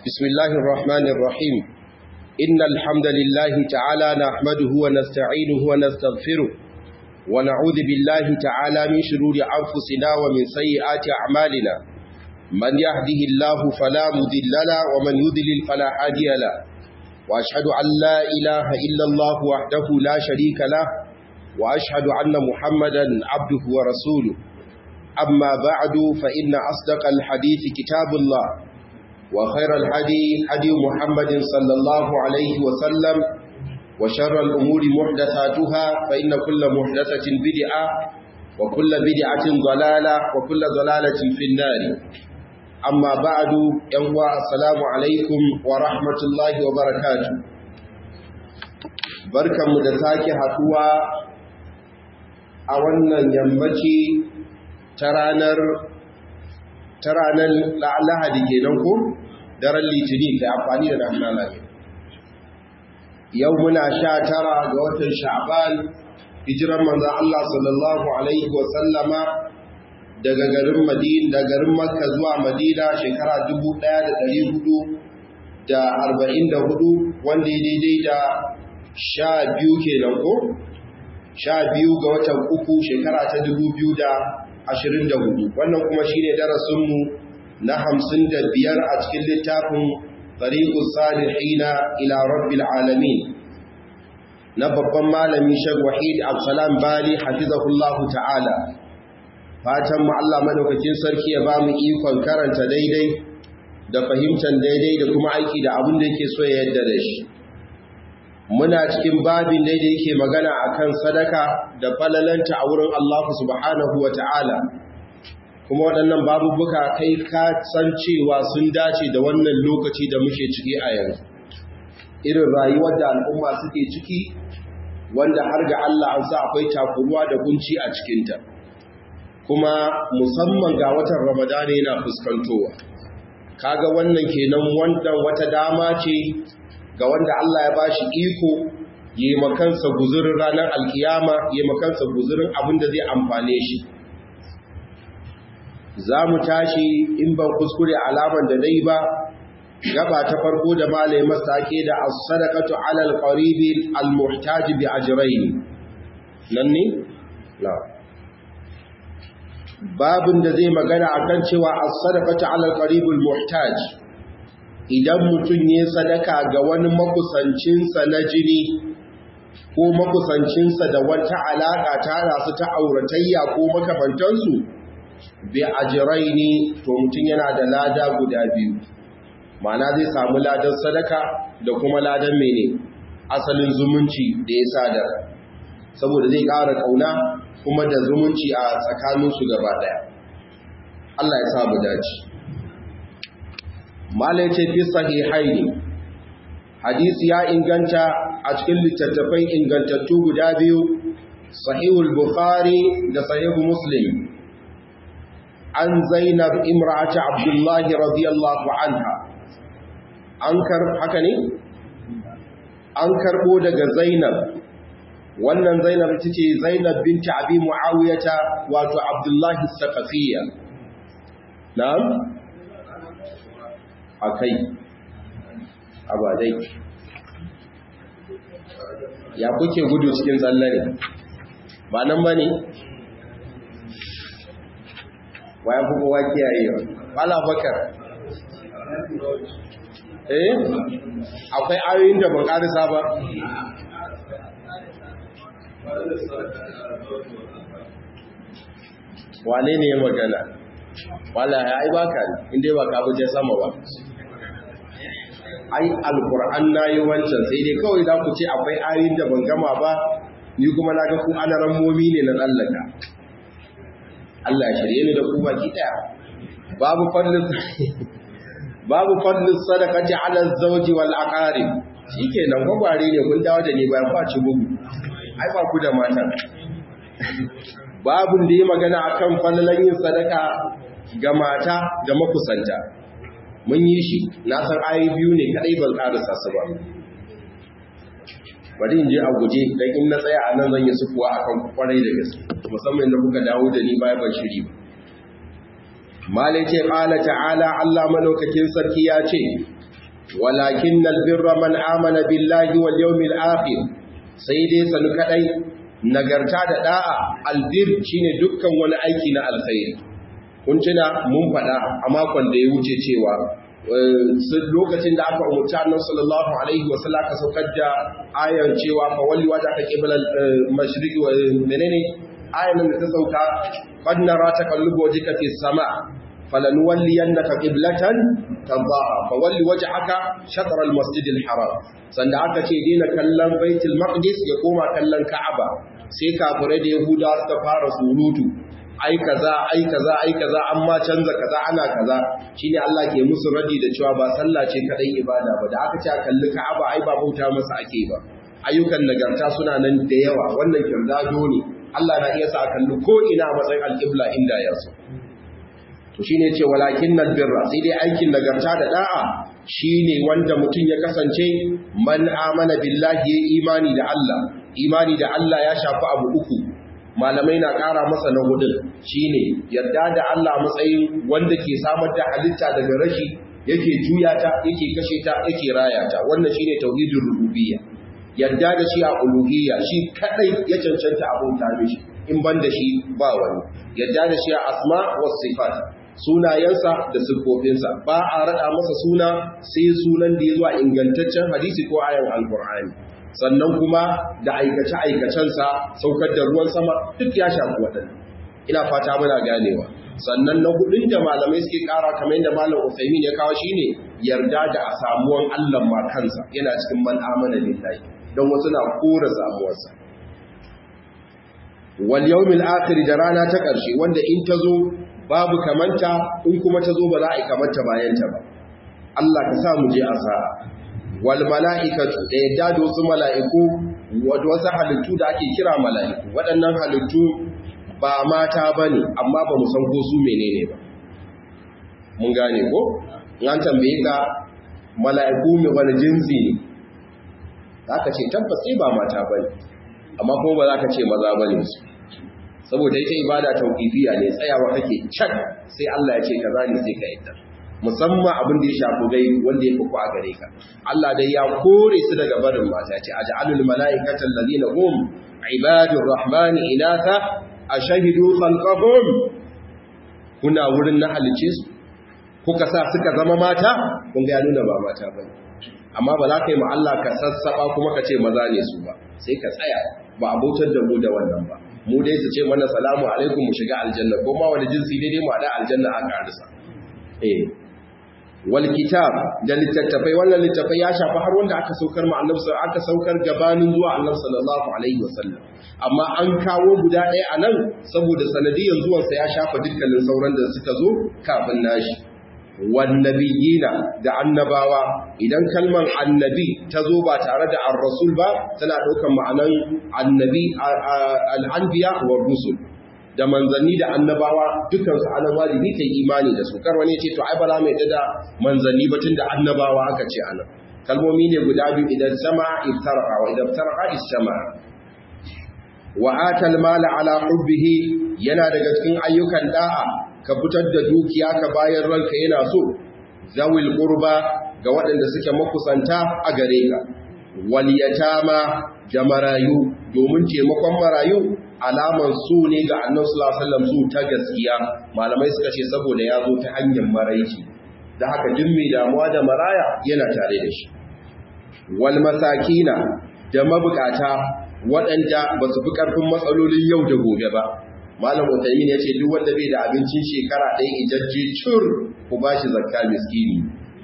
بسم الله الرحمن الرحيم إن الحمد لله تعالى نحمده ونستعينه ونستغفره ونعوذ بالله تعالى من شرور أنفسنا ومن سيئات أعمالنا من يهده الله فلا مذل له ومن يذلل فلا هادي له وأشهد أن لا إله إلا الله وحده لا شريك له وأشهد أن محمدا عبده ورسوله أما بعد فإن أصدق الحديث كتاب الله وخير الحدي حدي محمد صلى الله عليه وسلم وشر الأمور محدثاتها فإن كل محدثة بدعة وكل بدعة ضلالة وكل ضلالة في النار أما بعد ينوى السلام عليكم ورحمة الله وبركاته بركة مدساك حتوى أولا ينبكي ترانر ترانر لعلها دي كينكم daren litinin da amfani da nahana ne yau muna sha tara ga watan sha'ban hijiran manzan Allah sallallahu alaihi wasallama daga garin madina da garin makka zuwa madina shekara 1444 wanda ya daidai da sha biyu kenan ko sha biyu ga watan uku shekara ta 2024 wannan kuma shine darasinmu na hamsin da biyar a cikin littafin tariqus salihina ila rabbil alamin na babban malami Sheikh Wahid Absalam Bali hafizahullahu ta'ala fatan mu Allah madaukakin sarki ya ba mu ikon karanta daidai da fahimtar daidai da kuma aiki da abin da yake so ya yadda da shi muna cikin babin daidai yake magana akan sadaka da falalanta a wurin Allah subhanahu wa ta'ala kuma waɗannan babubuka kai ka san cewa sun dace da wannan lokaci da muke ciki a yanzu irin rayuwar da al'umma suke ciki wanda har ga Allah an sa akwai takuruwa da kunci a cikinta kuma musamman ga watan ramadana yana fuskantowa kaga wannan kenan wannan wata dama ce ga wanda Allah ya bashi iko yi makansa guzurin ranar alkiyama yi makansa guzurin abin da zai amfane shi za mu tashi in ban kuskure alaman da dai ba gaba ta farko da malai masake da as-sadaqatu 'ala al-qaribi al-muhtaj bi ajrayn nan ne la babin da zai magana akan cewa as-sadaqatu 'ala al-qaribi al-muhtaj idan mutun ya sadaka ga wani makusancinsa na jini ko makusancinsa da wata alaka ta rasu ta auratayya ko makamantansu bi ajiraini to mutum yana da lada guda biyu ma'ana zai samu ladan sadaka da kuma ladan mene asalin zumunci da ya sadar saboda zai ƙara ƙauna kuma da zumunci a tsakaninsu gaba ɗaya Allah ya samu dace malai ce fi sahihaini hadisi ya inganta a cikin littattafai ingantattu guda biyu sahihul bukhari da sahihul muslim an zainab imra'ati abdullahi radiyallahu anha an kar haka ne an karbo daga zainab wannan zainab ita ce zainab binti abi muawiyata wato abdullahi saqafiyya na'am akai abadai ya kuke gudu cikin tsallare ba nan bane wayan fi kowa kiyayewa wala bakar eh akwai ayoyin da ban karisa ba wane ne ya magana wala ya yi baka ne inda ba ka buje sama ba ai alkur'an na yi wancan sai dai kawai za ku ce akwai ayoyin da ban gama ba ni kuma na ga ku anaran momi ne na tsallaka Allah ya shirye ni da ku baki daya babu fadlin babu fadlin sadaqati ala zawji wal aqarib shikenan gwagware ne kun dawo da ni bayan ba ci bugu ai ba ku da matan babun da yi magana akan fadlan yin sadaka ga mata da makusanta mun yi shi na san ayi biyu ne kadai ban karasa su ba bari in je a guje dan in na tsaya a nan zan yi sukuwa akan kwarai da gaske musamman da kuka dawo da ni baya ban shiri ba malai ce qala ta'ala Allah malaukakin sarki ya ce walakinnal birra man amana billahi wal yawmil akhir sai dai sanu kadai nagarta da da'a albir shine dukkan wani aiki na alkhairi kun tuna mun faɗa a makon da ya wuce cewa lokacin da aka umarci annabi sallallahu alaihi wa sallam ka saukar da ayan cewa fa walli waja ka qibla mashriqi wa menene ayan da ta sauka qad nara taqallubu wajhika fi sama falanuwalliyannaka qiblatan tardaha fa walli wajhaka shatr al-masjid al-haram sanda aka ce dina kallon baitul maqdis ya koma kallon ka'aba sai kafirai da yahuda suka fara surutu ai kaza ai kaza ai kaza amma canza kaza ana kaza shine Allah ke musu radi da cewa ba sallah ce kadai ibada ba da aka ce a kalli Ka'aba ai ba bauta masa ake ba ayyukan nagarta suna nan da yawa wannan kirdado ne Allah na iya sa a kalli ko ina a matsayin alqibla inda ya so to shine ce walakin birra sai dai aikin nagarta da da'a shine wanda mutum ya kasance man amana billahi ya imani da Allah imani da Allah ya shafi abu uku malamai na ƙara masa na hudun shine yadda da Allah matsayin wanda ke samar da halitta daga rashi yake juya ta yake kashe ta yake raya ta wannan shine tauhidin rububiyya yadda da shi a uluhiyya shi kadai ya cancanta abun tare shi in ban da shi ba wani yadda da shi a asma was sifat sunayensa da siffofinsa ba a rada masa suna sai sunan da ya zuwa ingantaccen hadisi ko ayan alqur'ani sannan kuma da aikace-aikacensa saukar da ruwan sama duk ya shafi waɗanda ina fata muna ganewa sannan na hudun da malamai suke ƙara kamar yadda malam Usaimin ya kawo shine yarda da a samuwan Allah ma kansa yana cikin man amana billahi don wasu na kora samuwarsa wal yawmil akhir da rana ta ƙarshe wanda in ta zo babu kamanta in kuma ta zo ba za a yi kamanta bayan ta ba Allah ka sa mu je a sa'a wal mala'ikatu da yadda da wasu mala'iku wadda wasu halittu da ake kira mala'iku waɗannan halittu ba mata ba ne amma ba mu san ko su menene ba mun gane ko an tambaye ka mala'iku mai wani jinsi ne za ka ce tabbas ba mata ba ne amma kuma ba za ka ce maza ba ne su saboda ita ibada tauƙifiya ne tsayawa kake can sai Allah ya ce ka zane sai ka yadda musamman abin da ya shafi gai wanda ya fuku a gare ka Allah dai ya kore su daga barin mata ce a ja'alul mala'ikatan ladina hum ibadur rahmani inatha ashhadu khalqahum kuna wurin na halice su kuka sa suka zama mata kun ga ya nuna ba mata bane amma ba za ka yi ma Allah ka sassaba kuma ka ce maza ne su ba sai ka tsaya ba abotar da mu da wannan ba mu dai su ce mana salamu alaikum mu shiga aljanna ko ma wani jinsi dai dai mu haɗa aljanna a karisa eh wal kitab da littattafai wannan littattafai ya shafi har wanda aka saukar ma annabi aka saukar gabanin zuwa annabi sallallahu alaihi wasallam amma an kawo guda ɗaya a nan saboda sanadiyan zuwansa ya shafa dukkanin sauran da suka zo kafin nashi wannabiyina da annabawa idan kalman annabi ta zo ba tare da ar-rasul ba tana ɗaukar ma'anan annabi al-anbiya wa rusul da manzanni da annabawa dukansu anan wajibi kai imani da su kar wani ce to ai ba za mu yadda da manzanni ba tunda annabawa aka ce anan kalmomi ne guda biyu idan sama iftaraqa wa idan iftaraqa istama wa atal mala ala hubbihi yana daga cikin ayyukan da'a ka fitar da dukiya ka bayan ranka yana so zawil qurba ga waɗanda suke makusanta a gare ka wal yatama da marayu domin taimakon marayu alaman su ne ga annabi sallallahu alaihi wasallam su ta gaskiya malamai suka ce saboda ya zo ta hanyar maraici da haka duk mai damuwa da maraya yana tare da shi wal masakina da mabukata waɗanda ba su fi ƙarfin matsalolin yau da gobe ba malam utaimin ya ce duk wanda bai da abincin shekara ɗaya ijajje cur ku ba shi zakka miskini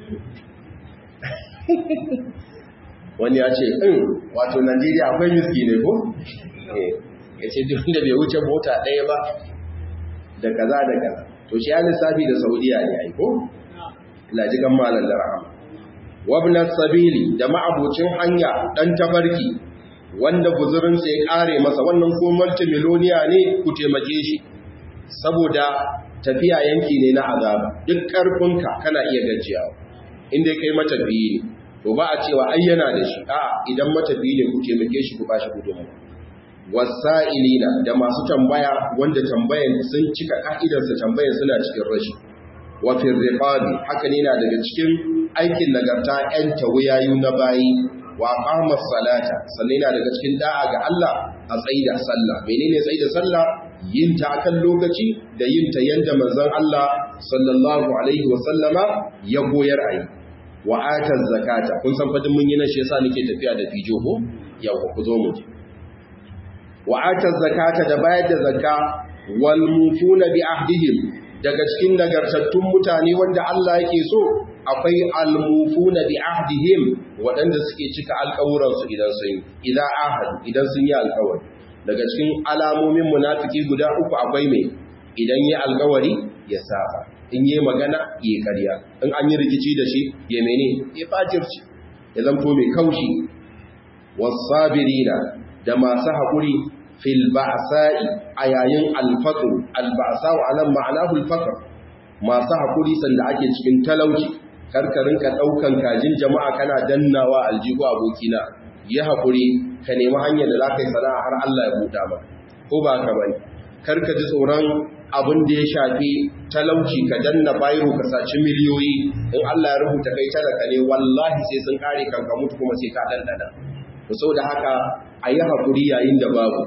wani ya ce in wato najeriya akwai miskine ko ya ce duk da bai wuce mota ɗaya ba da kaza da kaza to shi ya lissafi da saudiya ne aiko lajikan malam da rahama wabnar sabili da ma'abucin hanya ɗan tafarki wanda guzurinsa ya ƙare masa wannan ko multimiloniya ne ku taimake shi saboda tafiya yanki ne na azaba duk ƙarfinka kana iya gajiyawa inda kai matafiyi ne to ba a cewa ai yana da shi a idan matafiyi ne ku taimake shi ku ba shi gudunmu wasa'ilina da masu tambaya wanda tambayan sun cika ka'idarsa tambayan suna cikin rashi wa fi riqabi haka ne na daga cikin aikin nagarta ‘yan tawayayu na bayi wa ƙamar salata sannan yana daga cikin da'a ga Allah a tsayi da sallah menene tsayi da sallah yin ta akan lokaci da yin ta yanda manzon Allah sallallahu alaihi wa sallama ya goyar ayi wa atar zakata kun san fadin mun yi nan shi yasa nake tafiya da fijo ko yau ku zo mu wa atar zakata da bayar da zakka wal mufuna bi ahdihim daga cikin nagartattun mutane wanda Allah yake so akwai almufuna bi ahdihim waɗanda suke cika alƙawuransu idan sun idan ahad idan sun yi alƙawari daga cikin alamomin munafiki guda uku akwai mai idan yi alƙawari ya saba in yi magana ya ƙarya in an yi rikici da shi ya mene ya fajirci ya zanto mai kaushi wasabirina da masu haƙuri fil ba'sa'i a yayin alfaqr alba'sa'u anan ma'anahu alfaqr masu hakuri sanda ake cikin talauci karkarin ka daukan kajin jama'a kana dannawa aljihu abokina ya hakuri ka nemi hanyar da zaka yi sana'a har Allah ya buɗa maka ko ba ka bane karka ji tsoron abin da ya shafi talauci ka danna bayro ka saci miliyoyi in Allah ya rubuta kai talaka ne wallahi sai sun kare kanka mutu kuma sai ka dandana saboda haka a yi haƙuri yayin da babu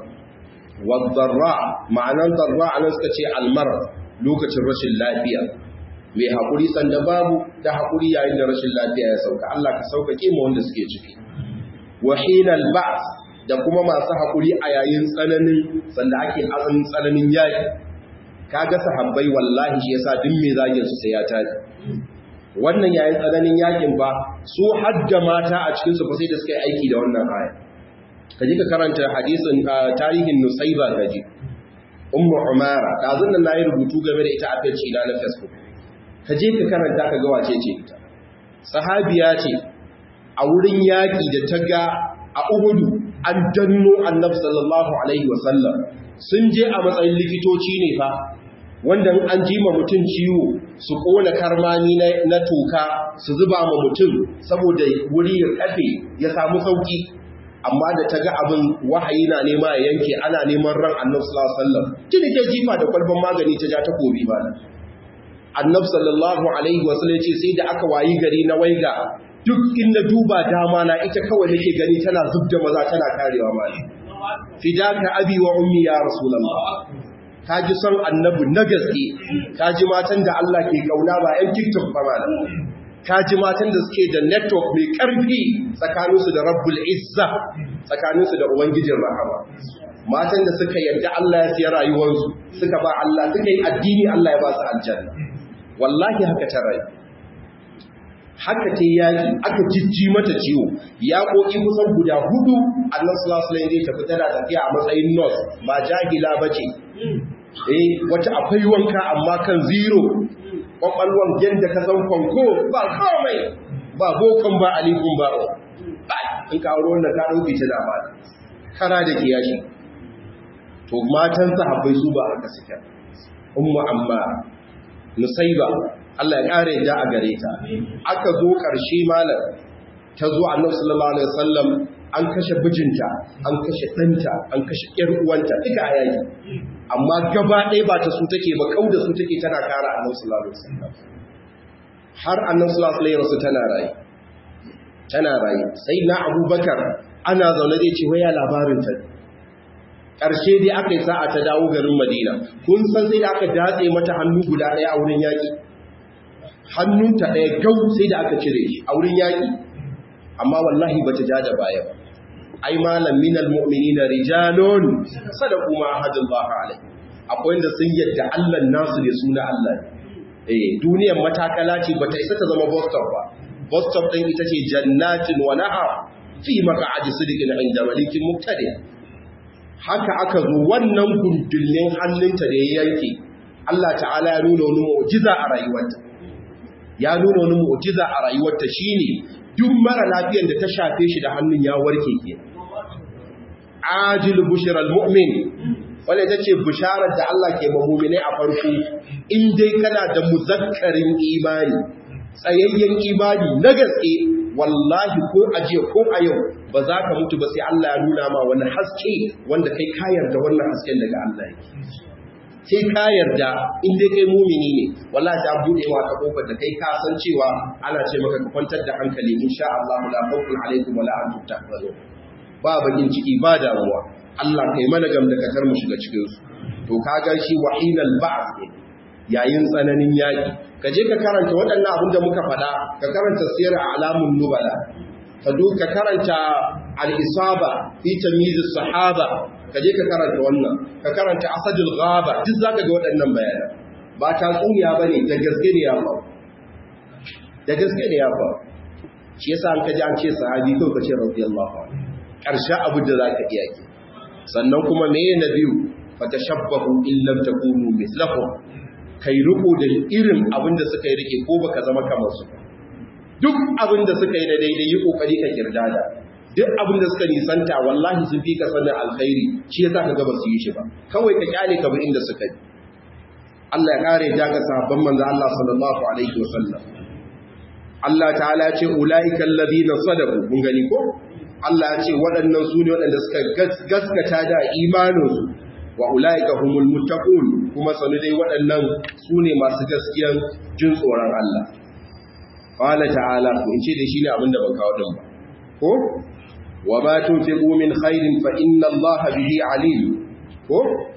wadarra ma'anan darra a nan suka ce almar lokacin rashin lafiya mai haƙuri sanda babu da haƙuri yayin da rashin lafiya ya sauka Allah ka sauƙaƙe ma wanda suke ciki wahinal ba da kuma masu haƙuri a yayin tsananin sanda ake azumin tsananin yaƙi kaga sahabbai wallahi shi yasa duk mai zagin su sai ya tafi wannan yayin tsananin yakin ba su hadda mata a cikin su ba sai da suka yi aiki da wannan aya ka ji ka karanta hadisin tarihin Nusaiba gaji Ummu Umara dazun nan nayi rubutu game da ita a page ina na Facebook ka je ka karanta ka ga wace ce ita sahabiya ce a wurin yaki da ta ga a Uhud an danno Annabi sallallahu alaihi wasallam sun je a matsayin likitoci ne fa wanda an ji ma mutum ciwo su kona karmani na toka su zuba ma mutum saboda wuri ya kafe ya samu sauki amma da ta ga abin wahayi na nema ya yanke ana neman ran annabi sallallahu alaihi wasallam tuni ta jifa da kwalban magani ta ja ta kobi ba annabi sallallahu alaihi wasallam ce sai da aka wayi gari na waiga duk inda duba dama na ita kawai nake gani tana zubda maza tana karewa mali fidaka abi wa ummi ya rasulullah ka ji son annabi na gaske ka ji matan da Allah ke kauna ba 'yan tiktok ba ma ka ji matan da suke da network mai karfi tsakaninsu da rabbul izza tsakaninsu da ubangijin rahama matan da suka yarda Allah ya siya rayuwarsu suka ba Allah suka yi addini Allah ya ba su aljanna wallahi haka ta rayu haka ta yaki aka jijji mata ciwo ya koki kusan guda hudu annan sulasulan zai tafi tana tafiya a matsayin nurse ba jahila ba ce eh wata akwai wanka amma kan zero kwakwalwan yadda ka san kwanko ba komai ba bokan ba alikun ba in ka auro wanda ka ɗauki ta dama kara da kiyashi to matan sahabbai su ba haka suke ummu amma musaiba Allah ya ƙara yadda a gare ta aka zo ƙarshe malam ta zo annabi sallallahu alaihi wasallam an kashe bijinta an kashe ɗanta an kashe ƴar uwanta duka a yaki amma gaba ɗaya ba ta su take ba kau da su take tana kara annabi sallallahu alaihi wasallam har annabi sallallahu alaihi wasallam tana rayi tana rayi sai na abubakar ana zaune zai ce waya labarin ta ƙarshe dai aka yi sa'a ta dawo garin madina kun san sai da aka datse mata hannu guda ɗaya a wurin yaƙi hannunta ɗaya gau sai da aka cire shi a wurin yaƙi amma wallahi ba ta ja da baya ba ai malam minal mu'minina rijalun sadaqu ma ahadullah alai akwai wanda sun yadda Allah nasu ne suna Allah eh duniyar matakala ce bata isa ta zama bus stop ba bus stop din ita ce jannatin wa nahar fi maq'adi sidiqin inda malikin muqtadi haka aka zo wannan gundullin hannunta da ya yanke Allah ta'ala ya nuna wani mu'jiza a rayuwarta ya nuna wani mu'jiza a rayuwarta shine duk mara lafiyar da ta shafe shi da hannun ya warke ke ajil bushiral mu'min wanda ita ce bisharar da Allah ke mamumine a farko in dai kana da muzakkarin imani tsayayyen imani na gaske wallahi ko a jiya ko a yau ba za ka mutu ba sai Allah ya nuna ma wani haske wanda kai kayar da wannan hasken daga Allah yake sai ka yarda in dai kai mumini ne wallahi ta bude wa ta kofar da kai ka san cewa ana ce maka ka kwantar da hankali insha Allah la khawfun alaikum wala antum tahzanun ba bakin ciki ba damuwa Allah kai mana gam da katar mu shiga cikin su to kaga shi wahinal ba'd ne yayin tsananin yaki ka je ka karanta waɗannan abin da muka faɗa ka karanta siyar alamun nubala ka ka karanta al-isaba fi tamyiz sahaba ka je ka karanta wannan ka karanta asadul ghaba duk zaka ga waɗannan bayanan ba ta tsuniya bane da gaske ne ya fa da gaske ne ya fa shi yasa an kaji an ce sahabi ko kace radiyallahu anhu karshe abu da zaka iya ki sannan kuma meye na biyu fatashabbahu in lam takunu mithlahum kai riko da irin abin da suka yi rike ko baka zama kamar su duk abin da suka yi da daidai yi kokari ka kirdada duk abin da suka nisanta wallahi sun fi ka sanin alkhairi shi yasa ka ga ba su yi shi ba kawai ka kyale ka bi inda suka yi Allah ya kare ja ga sahabban manzo Allah sallallahu alaihi wasallam Allah ta'ala ya ce ulaika alladhina sadaqu mun gani ko Allah ya ce waɗannan su ne waɗanda suka gaskata da imaninsu wa ulaika humul muttaqun kuma sanu dai waɗannan su ne masu gaskiyan jin tsoron Allah qala ta'ala ko in ce da shi ne abinda ban kawo din ba ko wa ma tunfiqu min khairin fa inna Allah bihi alim ko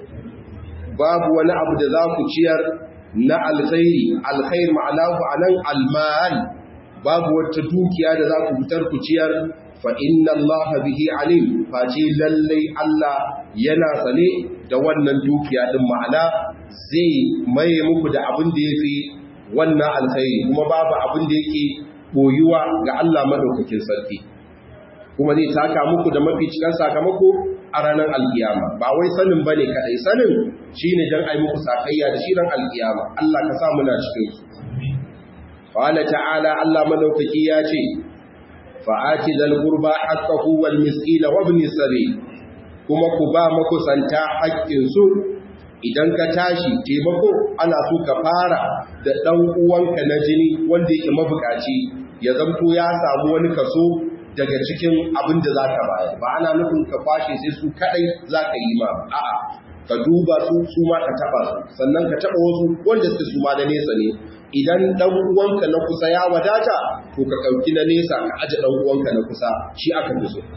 babu wani abu da za ku ciyar na alkhairi alkhair ma'anahu anan almal babu wata dukiya da za ku fitar ku ciyar fa inna Allah bihi alim face lallai Allah yana sane da wannan dukiya din ma'ana zai maye muku da abin da yafi wannan alkhairi kuma babu abin da yake boyuwa ga Allah madaukakin sarki kuma zai taka muku da mafi cikan sakamako a ranar alkiyama ba wai sanin bane kadai sanin shine dan ai muku sakayya da shi ran alkiyama Allah ka sa muna cikin su qala ta'ala Allah madaukaki ya ce fa'ati zal qurba haqqahu wal miskina wa ibn sabil kuma ku ba makusanta haƙƙin su idan ka tashi taimako ana so ka fara da ɗan uwanka na jini wanda yake mabukaci ya zamto ya samu wani kaso daga cikin abin da za ka bayar ba ana nufin ka kwashe sai su kaɗai za ka yi ma a'a ka duba su su ma ka taɓa su sannan ka taɓa wasu wanda suke su ma da nesa ne idan ɗan uwanka na kusa ya wadata to ka ɗauki na nesa ka aje ɗan uwanka na kusa shi aka fi so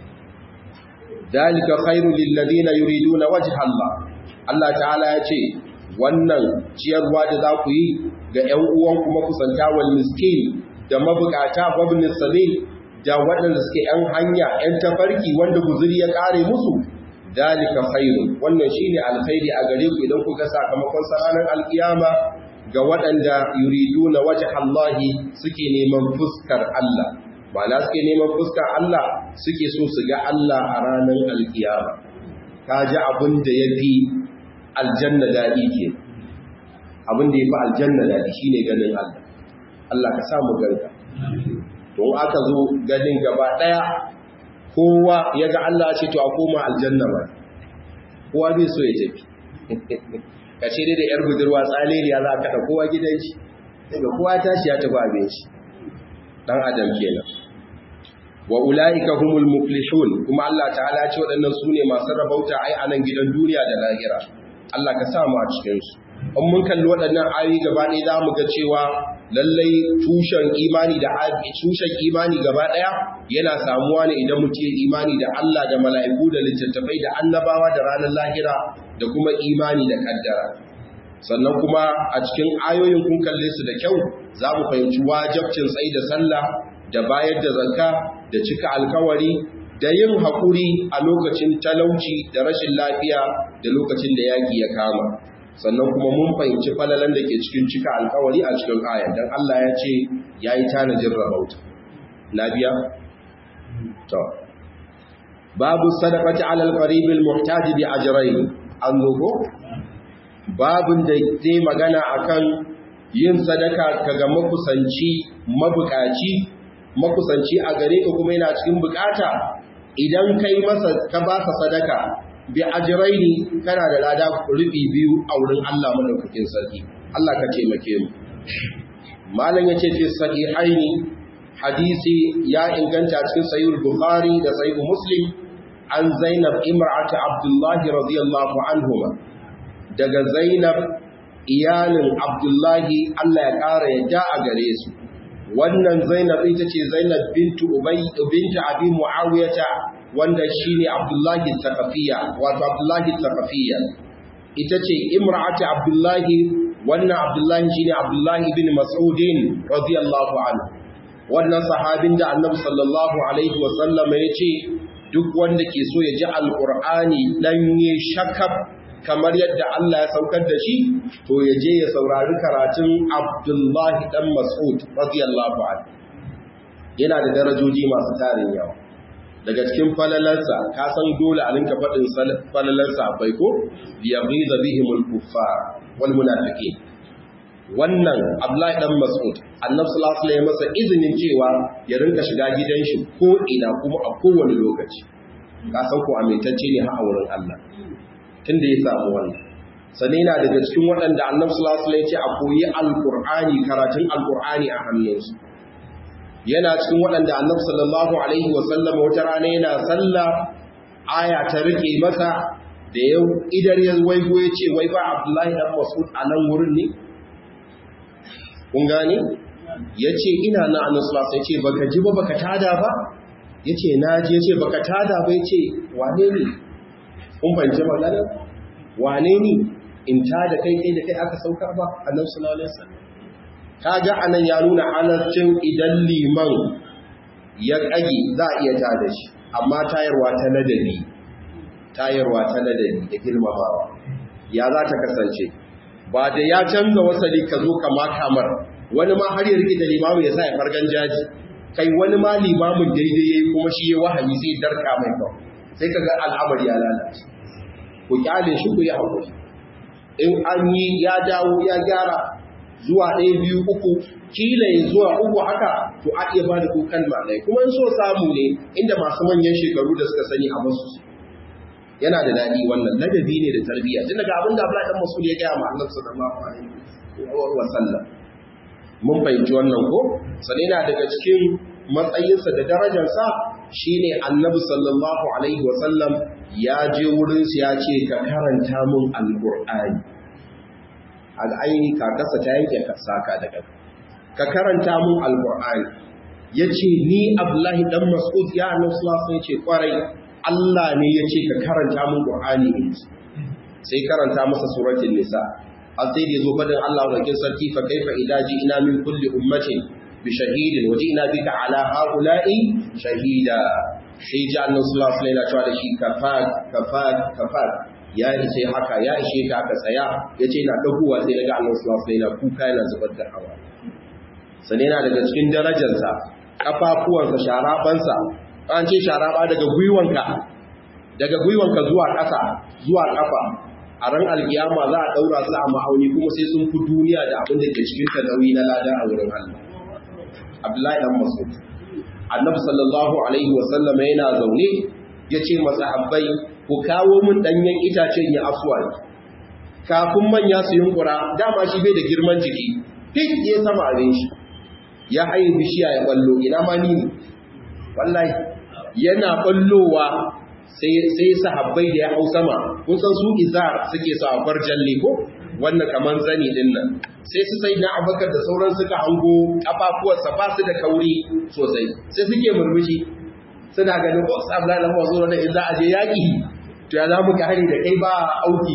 dalika khairu lil ladina yuriduna wajha Allah Allah ta'ala ya ce wannan ciyarwa da za ku yi ga ‘yan uwanku makusanta wal miskin da mabukata wabin sabil da waɗanda suke ‘yan hanya ‘yan tafarki wanda guzuri ya ƙare musu dalika khairu wannan shi ne alkhairi a gare ku idan kuka sakamakon ranar alkiyama ga waɗanda yuridu na waje Allahi suke neman fuskar Allah ma'ana suke neman fuskar Allah suke so su ga Allah a ranar alkiyama ka ji abin da ya fi aljanna daɗi ke abin da ya fi aljanna daɗi shi ne ganin Allah Allah ka samu ganka don aka zo ganin gaba ɗaya kowa ya ga Allah ce to a koma aljanna ba kowa bai so ya tafi ka ce dai da yar budurwa tsaleriya za a kaɗa kowa gidan shi daga kowa tashi ya tafi abin shi ɗan adam kenan wa ula'ika humul muflihun kuma Allah ta'ala ce waɗannan su ne masu rabauta ai a nan gidan duniya da lahira Allah ka samu a cikinsu. In mun kalli waɗannan ayoyi gaba ɗaya za mu ga cewa lallai tushen imani da tushen imani gaba ɗaya yana samuwa ne idan mutum ya imani da Allah da mala'iku da littattafai da annabawa da ranar lahira da kuma imani da kaddara. Sannan kuma a cikin ayoyin kun kalle su da kyau za mu fahimci wajabcin tsayi da sallah da bayar da zakka da cika alkawari da yin haƙuri a lokacin talauci da rashin lafiya da lokacin da yaƙi ya kama sannan kuma mun fahimci falalan da ke cikin cika alkawari a cikin ayan don Allah ya ce ya yi tanajin rahauta lafiya? to babu sadaqati ala al-qarib al-muhtaj bi ajrayn an zo babun da zai magana akan yin sadaka kaga makusanci mabukaci makusanci a gare ka kuma yana cikin bukata idan kai masa ka ba sa sadaka bi ajraini kana da lada rubi biyu a wurin Allah madaukakin sarki Allah ka taimake mu malam yace fi sahihaini hadisi ya inganta cikin sahih bukhari da sahih muslim an zainab imra'at abdullah radiyallahu anhuma daga Zainab iyalin Abdullahi Allah ya ƙara yadda a gare su wannan Zainab ita ce Zainab bintu Ubay bintu Abi Muawiyah wanda shine Abdullahi Thaqafiya wato Abdullahi Thaqafiya ita ce imra'ati Abdullahi wannan Abdullahi shine Abdullahi ibn Mas'udin radiyallahu anhu wannan sahabin da Annabi sallallahu alaihi wa sallam ya ce duk wanda ke so ya ji alqur'ani danye shakab kamar yadda Allah ya saukar da shi to ya je ya saurari karatun Abdullahi dan Mas'ud radiyallahu anhu yana da darajoji masu tarin yawa daga cikin falalansa ka san dole a linka faɗin falalansa bai ko liyaghiza bihimul kuffar wal munafiqin wannan Abdullahi dan Mas'ud Annabi sallallahu alaihi wasallam masa izinin cewa ya rinka shiga gidan shi ko ina kuma a kowane lokaci ka san ko amintacce ne har a wurin Allah tunda ya samu wannan sannan yana daga cikin waɗanda Annabi sallallahu alaihi wasallam ya ce a koyi alqur'ani karatun alqur'ani a hannunsu yana cikin waɗanda annabi sallallahu alaihi wasallam wata rana yana sallah aya ta rike masa da yau idar ya waigo ya ce wai ba abdullahi dan mas'ud a nan wurin ne kun gane ya ce ina na annabi sallallahu alaihi ce baka ji ba baka tada ba ya ce na ji ya ce baka tada ba ya ce wane ne kun fahimci magana wane ne in tada kai kai da kai aka saukar ba annabi sallallahu alaihi wasallam kaga anan ya nuna halarcin idan liman ya kage za a iya tada shi amma tayarwa ta ladabi tayarwa ta ladabi da girmamawa ya za ta kasance ba da ya canza wasali ka zo kama kamar wani ma har ya rike da limamu ya sa ya fargan jaji kai wani ma limamin daidai yayi kuma shi ya wahami sai darka mai kawai sai kaga al'amari ya lalace ku kyale shi ku yi hakuri in an yi ya dawo ya gyara zuwa ɗaya biyu uku kila ya zuwa uku haka to a iya bada kukan malai kuma in so samu ne inda masu manyan shekaru da suka sani a basu yana da daɗi wannan ladabi ne da tarbiyya tun daga abin da Abdullahi dan Mas'ud ya gaya ma Allah sallallahu alaihi wa sallam mun fahimci wannan ko sai yana daga cikin matsayinsa da darajarsa shine Annabi sallallahu alaihi wa sallam ya je wurin ya ce ka karanta mun alqur'ani al'aini kakarsa ta yanke saka daga ka karanta mun alqur'ani yace ni Abdullahi dan Mas'ud ya Annabi sallallahu alaihi ce kwarai Allah ne yace ka karanta mun qur'ani in sai karanta masa suratul nisa har sai da yazo fadin Allah wajen sarki fa kaifa idza ina min kulli ummatin bi shahidin wa ji'na bika ala haula'i shahida sai ji Annabi sallallahu alaihi wasallam cewa da shi kafat kafat kafat ya ishe haka ya ishe ka aka tsaya ya ce na ɗaguwa sai daga Allah sallallahu alaihi wasallam kuka yana zubar da hawa sane yana daga cikin darajarsa kafafuwansa sharabansa an ce sharaba daga gwiwanka daga gwiwanka zuwa ƙasa zuwa ƙafa a ran alkiyama za a daura su a ma'auni kuma sai sun fi duniya da abin da ke cikin ta nauyi na lada a wurin Allah Abdullahi dan Mas'ud Annabi sallallahu alaihi wasallam yana zaune yace masahabbai ku kawo mun danyen itacen ya aswad kafin manya su yunkura dama shi bai da girman jiki fit ya sama abin shi ya haye bishiya ya ballo ina ma ni wallahi yana ballowa sai sai sahabbai da ya hau sama kun san su izar suke sa a jalle ko wannan kaman zani din nan sai su sai na abakar da sauran suka hango kafafuwarsa ba su da kauri sosai sai suke murmushi suna ganin ko sabla da masu da in za a je yaƙi to ya za mu ka hari da kai ba auki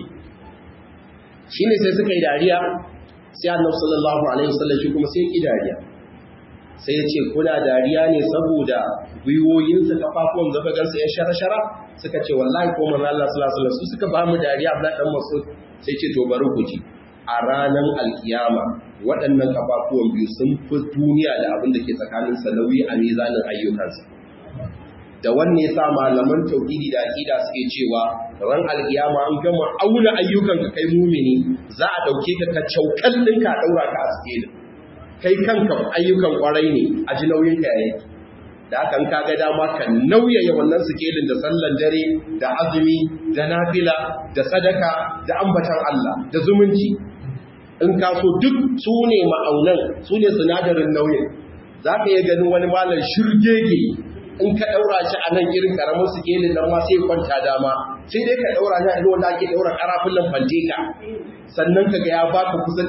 shi ne sai suka yi dariya sai annabi sallallahu alaihi wasallam shi kuma sai ki dariya sai ya ce kuna dariya ne saboda gwiwoyinsa kafafuwan zaba gansa ya shara-shara suka ce wallahi ko manzo Allah sallallahu alaihi wasallam su suka ba mu dariya Abdullah dan Mas'ud sai ce to bari ku ji a ranar alkiyama waɗannan kafafuwan biyu sun fi duniya da abin da ke tsakanin sa nauyi a mizanin ayyukansa da wanne yasa malaman tauhidi da aqida suke cewa ran alkiyama an gama auna ayyukan ka kai mumini za a dauke ka ka caukan ɗinka a daura ka a sikelin kai kanka ayyukan kwarai ne a ji nauyin ka yayi da hakan ka ga dama ka nauyaya wannan sikelin da sallan dare da azumi da nafila da sadaka da ambatan Allah da zumunci in ka so duk su ne ma'aunan su ne sinadarin nauyin za ka iya ganin wani malar shirgege in ka daura shi a nan irin karamin su gelin nan ma sai kwanta dama sai dai ka daura shi a irin wanda ake daura karafin fanteka sannan kaga ya baka kusan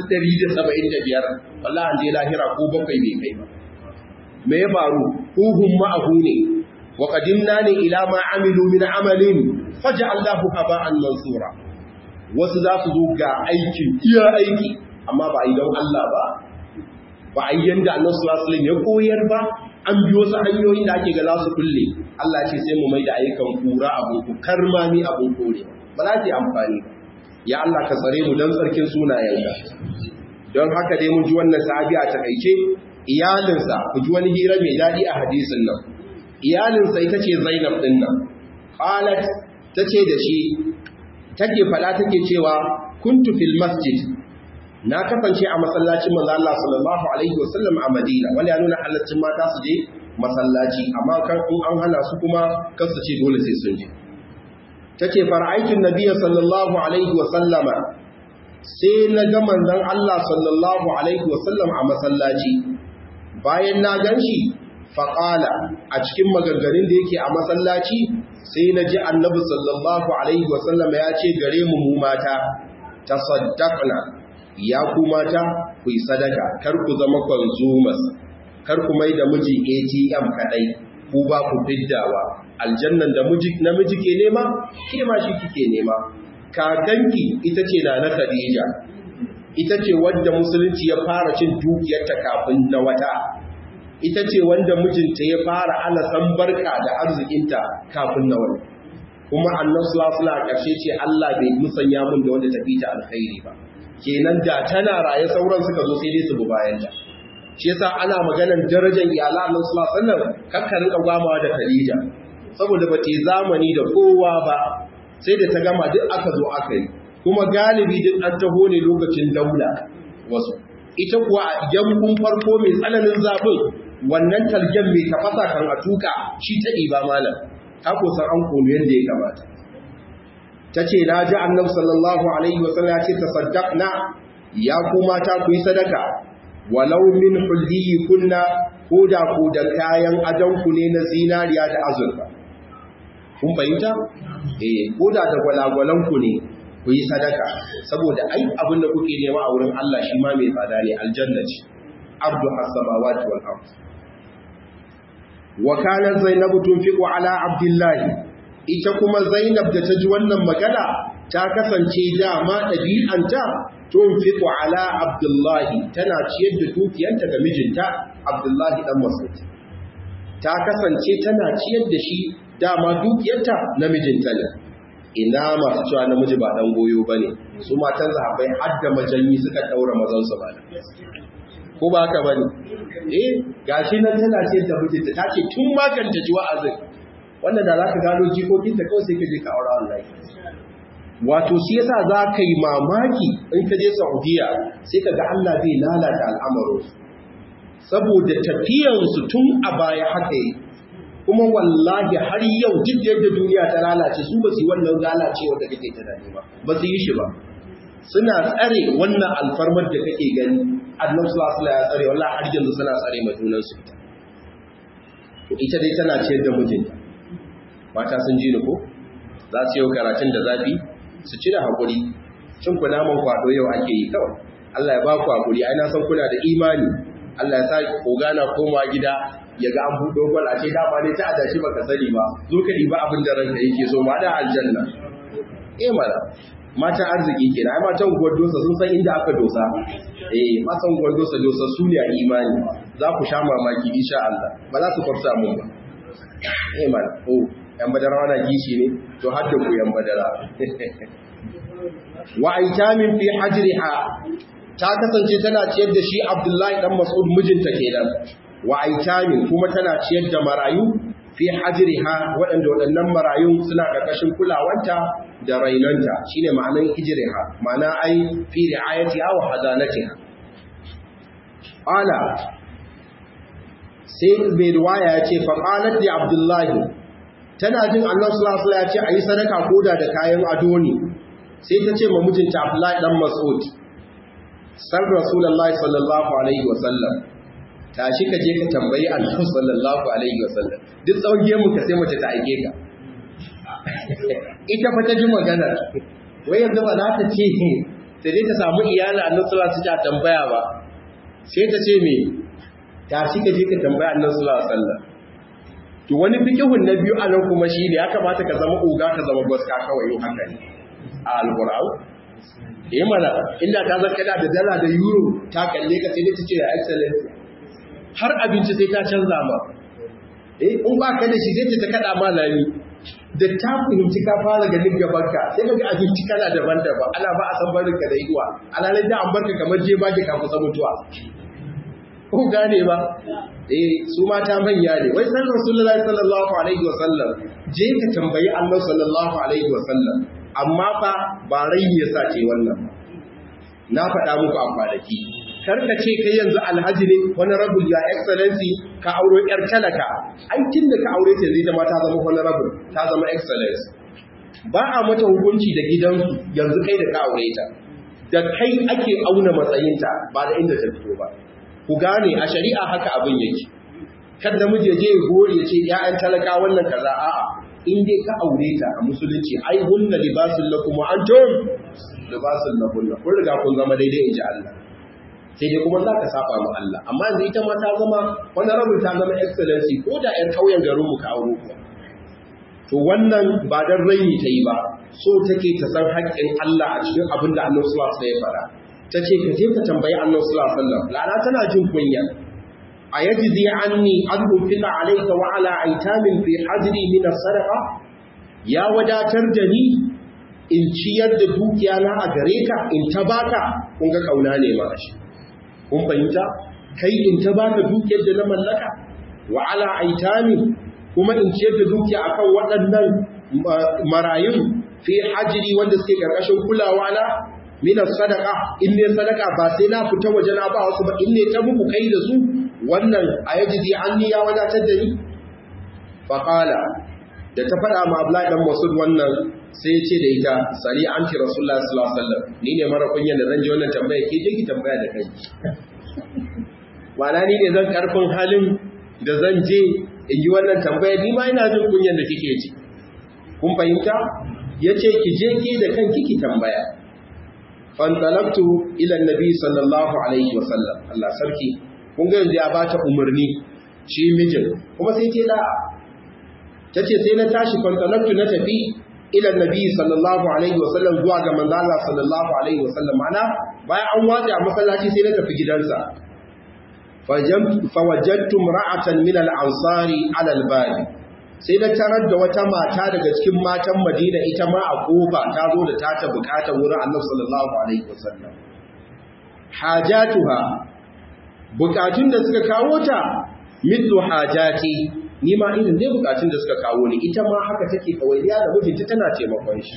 175 wallahi an je lahira ko bakwai bai kai ba me ya faru huhum ma'ahu ne wa qadimna ne ila ma amilu min amalin faj'alnahu haba'an mansura wasu za su zo ga aikin iya aiki amma ba a yi don Allah ba ba a yi yanda annabi sallallahu alaihi ya koyar ba an biyo su hanyoyin da ake ga za su kulle Allah ce sai mu mai da ayyukan kura abun ku karmami abun kore ba za ta yi amfani ba ya Allah ka tsare mu don tsarkin sunayenka don haka dai mun ji wannan sahabi a takaice iyalinsa ku ji wani hira mai daɗi a hadisin nan iyalinsa ita ce Zainab din nan qalat tace da shi take fada take cewa kuntu fil masjid na kasance a masallacin manzo Allah sallallahu alaihi wasallam a Madina wanda ya nuna halaccin mata su je masallaci amma kan in an hana su kuma kan su ce dole sai sun je tace fara'aikin nabiyyi sallallahu alaihi wasallama sai na ga manzon Allah sallallahu alaihi wasallam a masallaci bayan na ganshi faqala a cikin maganganun da yake a masallaci sai na ji annabi sallallahu alaihi wasallam ya ce gare mu mu mata tasaddaqna ya ku mata ku yi sadaka kar ku zama consumers kar ku mai da miji ATM kadai ku ba ku fiddawa aljannan da miji namiji ke nema ke ma shi kike nema kakanki ita ce na na Khadija ita ce wanda musulunci ya fara cin dukiyarta kafin na wata ita ce wanda mijinta ya fara ana san barka da arzikinta kafin na wani kuma annan sulasula a ƙarshe ce Allah bai musanya mun da wanda tafi ta alkhairi ba kenan da tana raye sauran suka zo sai dai su bi bayan ta shi yasa ana maganar darajar iyala annan sulasulun kakka rinka gwamawa da Khadija saboda ba ta zamani da kowa ba sai da ta gama duk aka zo aka yi kuma galibi duk an taho ne lokacin daula wasu ita kuwa a yankun farko mai tsananin zafin wannan talgen mai tafasa kan a tuka shi ta ɗiba malam ta kusan an komi yadda ya kamata ta ce na ji annab sallallahu alaihi wasallam ya ce ta saddaqna ya kuma ta ku yi sadaka walau min hulliyi kunna ko da ku da kayan adanku ne na zinariya da azurfa kun fahimta eh ko da da gwalagwalanku ne ku yi sadaka saboda ai abin da kuke nema a wurin Allah shi ma mai tsada ne aljanna ce ardu as-samawati wal ard wa kana zainabu tunfiqu ala abdullah ita kuma zainab da ta ji wannan magana ta kasance dama dabi'anta tunfiqu ala abdullah tana ciyar da dukiyanta ga mijinta abdullah dan mas'ud ta kasance tana ciyar da shi dama dukiyarta na mijinta ne ina masu cewa namiji ba dan goyo ba ne su matan zahabai hadda majanyi suka daura mazansu ba ko ba haka ba ne eh gashi nan tana ce da mijinta ta ce tun makanta ji wa'azin wanda da za ka gano jikokin da kawai sai ka je ka aure Allah wato shi yasa za ka yi mamaki in ka je Saudiya sai ka ga Allah zai lalata al'amarin saboda tafiyansu tun a baya haka yi kuma wallahi har yau duk yadda duniya ta lalace su ba su yi wannan lalacewa da kake tunani ba ba su yi shi ba suna tsare wannan alfarmar da kake gani annabi sallallahu alaihi ya tsare wallahi har yanzu suna tsare ma junan su ita to ita dai tana ciyar da mijinta mata sun ji ni ko za su yi karatun da zafi su ci da hakuri cin ku naman kwado yau ake yi kawai Allah ya ba ku hakuri ai na san kuna da imani Allah ya sa ogana koma gida ya ga an buɗo gwal a ce dama ne ta adashi baka sani ba zo ka ɗiba abin da ranka yake so ma da aljanna eh mana matan arziki kenan ai matan gwardosa sun san inda aka dosa eh matan gwardosa dosa su ne a imani za ku sha mamaki insha Allah ba za su kwafsa mun ba eh mana oh yan badara wana gishi ne to har da ku yan badara wa aitamin fi hajriha ta kasance tana ciyar da shi Abdullahi dan Mas'ud mijinta kenan wa aitamin kuma tana ciyar da marayu fi hajriha waɗanda waɗannan marayun suna ƙarƙashin kulawanta da rainanta shine ma'anan hijriha ma'ana ai fi ri'ayatiha wa hadanatiha ala sai mai riwaya ya ce faqalat li abdullahi tana jin Allah sallallahu alaihi ya ce ayi sadaka koda da kayan ado ne sai ta ce ma mijinta Abdullahi dan Mas'ud sar Rasulullahi sallallahu alaihi wa sallam tashi ka je ka tambayi annabi sallallahu alaihi wasallam duk tsawon gemu ka sai mace ta aike ka ita fa ta ji magana wai yanzu ba za ta ce ta je ta samu iyali annabi sallallahu alaihi wasallam tambaya ba sai ta ce me tashi ka je ka tambaya annabi sallallahu alaihi wasallam to wani fikihun na biyu anan kuma shi ne ya kamata ka zama uga ka zama gwaska kawai yau haka ne a alqur'an eh mana inda ta zaka da dala da euro ta kalle ka sai ta ce ya excellence har abinci sai ta canza ma eh in ba ka da shi zai ta kada ma lami da ta fahimci ka fara ganin gabanka sai kaga abinci kana daban-daban ana ba a san barin ka da yiwa alalai da an barka kamar je ba ka kusa mutuwa ko gane ba eh su mata manya ne wai san rasulullahi sallallahu alaihi wasallam je ka tambayi Allah sallallahu alaihi wasallam amma fa ba rai ya sace wannan na faɗa muku a kwanaki kar ka ce kai yanzu alhaji ne honorable ya excellency ka auro yar talaka ai tun da ka aure ta yanzu ita ma ta zama honorable ta zama excellence ba a mata hukunci da gidansu yanzu kai da ka aure ta da kai ake auna matsayinta ba da inda ta fito ba ku gane a shari'a haka abin yake kan da miji je gore ya ce ya'yan talaka wannan kaza a'a in dai ka aure ta a musulunci ai hunna libasul lakum wa antum libasul lahum kun riga kun zama daidai inji Allah sai dai kuma za ka saba ma Allah amma yanzu ita ma ta zama wani rabin ta zama excellency ko da ƴan kauyen garin mu ka auro kuwa to wannan ba dan raini ta yi ba so take ta san haƙƙin Allah a cikin abin da Allah sallallahu alaihi wasallam ya fara ta ce ka je ka tambayi Allah sallallahu alaihi wasallam lana tana jin kunya a yajzi anni an unfika alayka wa ala aitamin fi hajri min as-sadaqa ya wadatar da ni in ciyar da dukiya na a gare ka in ta baka kun ga kauna ne ma shi kun fahimta kai in ta baka dukiyar da na mallaka wa ala aitami kuma in ciyar da dukiya akan waɗannan marayun fi hajri wanda suke karkashin kulawa na min sadaqa in ne sadaka ba sai na fita waje na ba wasu ba in ne ta muku kai da su wannan ayajizi anni ya wadatar da ni fa qala da ta faɗa ma Abdullahi dan Masud wannan sai ya ce da ita sali anti rasulullah sallallahu alaihi wasallam ni ne mara kunyan da zan je wannan tambaya ke je ki tambaya da kai Wana ni ne zan karfin halin da zan je in yi wannan tambaya ni ma ina jin kunyan da kike ji kun fahimta yace ki je ki da kanki ki tambaya fantalabtu ila annabi sallallahu alaihi wasallam Allah sarki kun ga yanzu ya bata umarni shi mijin kuma sai ce da tace sai na tashi fantalabtu na tafi ila annabi sallallahu alaihi wasallam zuwa ga manzo Allah sallallahu alaihi wasallam ana bayan an watsa a masallaci sai na tafi gidansa fawajadtu imra'atan min al-ansari ala al-babi sai na tarar da wata mata daga cikin matan Madina ita ma a kofa ta zo da tata bukata wurin Annabi sallallahu alaihi wasallam hajatuha bukatun da suka kawo ta mithlu hajati ni ma irin dai bukatun da suka kawo ni ita ma haka take kawaiya da mijinta tana taimakon shi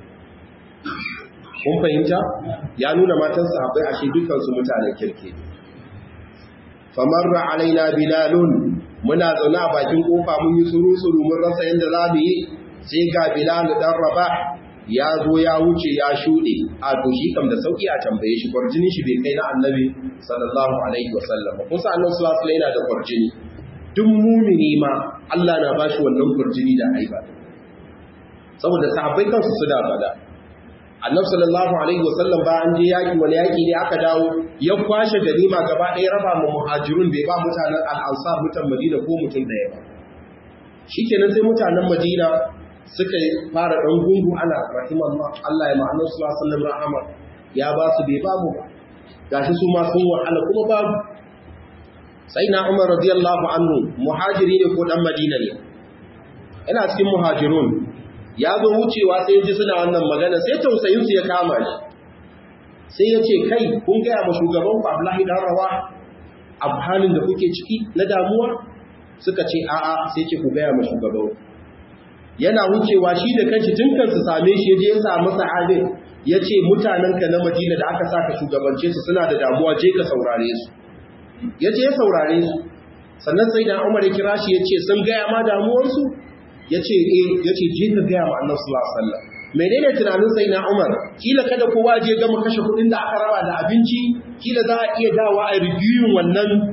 kun fahimta ya nuna matan sahabbai ashe dukkan su mutanen kirki famarra alaina bilalun muna zaune a bakin kofa mun yi suru-suru mun rasa yadda za mu yi sai ga bilal dan raba ya zo ya wuce ya shuɗe a to shi kam da sauki a tambaye shi kwarjini shi bai kai na annabi sallallahu alaihi wasallam kun sa annabi sallallahu alaihi yana da kwarjini duk mumini ma Allah na bashi wannan kwarjini da haiba saboda sahabbai kansu su da fada annabi sallallahu alaihi wasallam ba an je yaki wani yaki ne aka dawo ya kwashe ganima gaba ɗaya raba mu muhajirun bai ba mutanen al-ansar mutan madina ko mutum ɗaya ba shikenan sai mutanen madina suka fara dan gungu ana rahimallah Allah ya ma'anar sallallahu alaihi wasallam rahama ya ba su bai ba mu ba gashi su ma sun wahala kuma babu sai na Umar radiyallahu anhu muhajiri ne ko dan madina ne ina cikin muhajirun ya zo wucewa sai ji suna wannan magana sai tausayinsu ya kama shi sai ya ce kai kun gaya ma shugaban ku Abdullahi dan Rawa a halin da kuke ciki na damuwa suka ce a'a sai ce ku gaya ma shugaban yana wucewa shi da kanshi tun kan su same shi je ya samu sahabi ya ce mutanenka na Madina da aka saka shugabance su suna da damuwa je ka saurare su ya je ya saurare su sannan sai da Umar ya kira shi ya ce sun gaya ma damuwarsu ya ce eh ya ce je ka gaya ma annabi sallallahu alaihi wasallam menene tunanin sai na Umar kila kada kowa je gama kashe kuɗin da aka raba da abinci kila za a iya dawa a reviewing wannan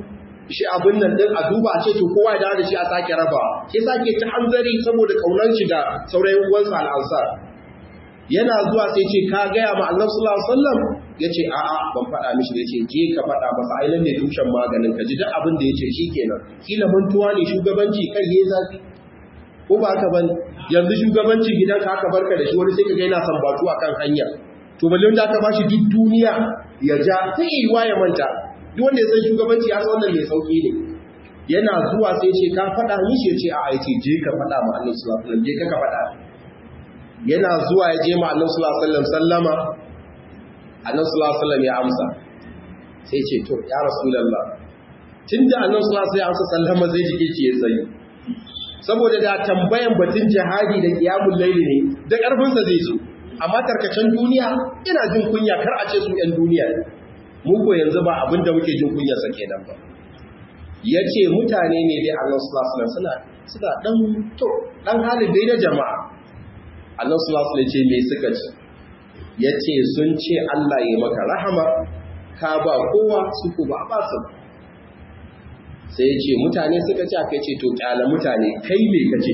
shi abin nan din a duba a ce to kowa ya dawo da shi a sake raba shi sake ta hanzari saboda kaunan shi da saurayin uwansa al'ansar yana zuwa sai ce ka gaya ma Allah sallallahu alaihi wasallam yace a a ban faɗa mishi yace je ka faɗa masa ai nan ne tushen maganin ka ji duk abin da yace shikenan kila mantuwa ne shugabanci kai yayi zafi ko ba haka bane yanzu shugabancin gidanka aka barka da shi wani sai ka ga yana sambatu akan hanya to balle wanda aka bashi duk duniya ya ja sai yi ya manta duk wanda ya san shugabanci ya san wannan mai sauki ne yana zuwa sai ce ka faɗa mishi ya ce a aice je ka faɗa ma Allah sallallahu alaihi wasallam je ka faɗa yana zuwa ya je ma Allah sallallahu alaihi wasallam sallama Allah sallallahu alaihi wasallam ya amsa sai ce to ya rasulullah tunda Allah sallallahu alaihi wasallam ya amsa sallama zai jike ki ya tsayi saboda da tambayan batun jihadi da qiyamul layli ne da karfin sa zai zo amma tarkacen duniya ina jin kunya kar a ce su yan duniya ne mu ko yanzu ba abin da muke jin kunyarsa kenan ba ya ce mutane ne dai Allah sallallahu alaihi suna suna dan to dan halin dai na jama'a Allah sallallahu alaihi ce me suka ce ya ce sun ce Allah ya maka rahama ka ba kowa su ku ba ba su sai ya ce mutane suka ce aka ce to kyala mutane kai me kace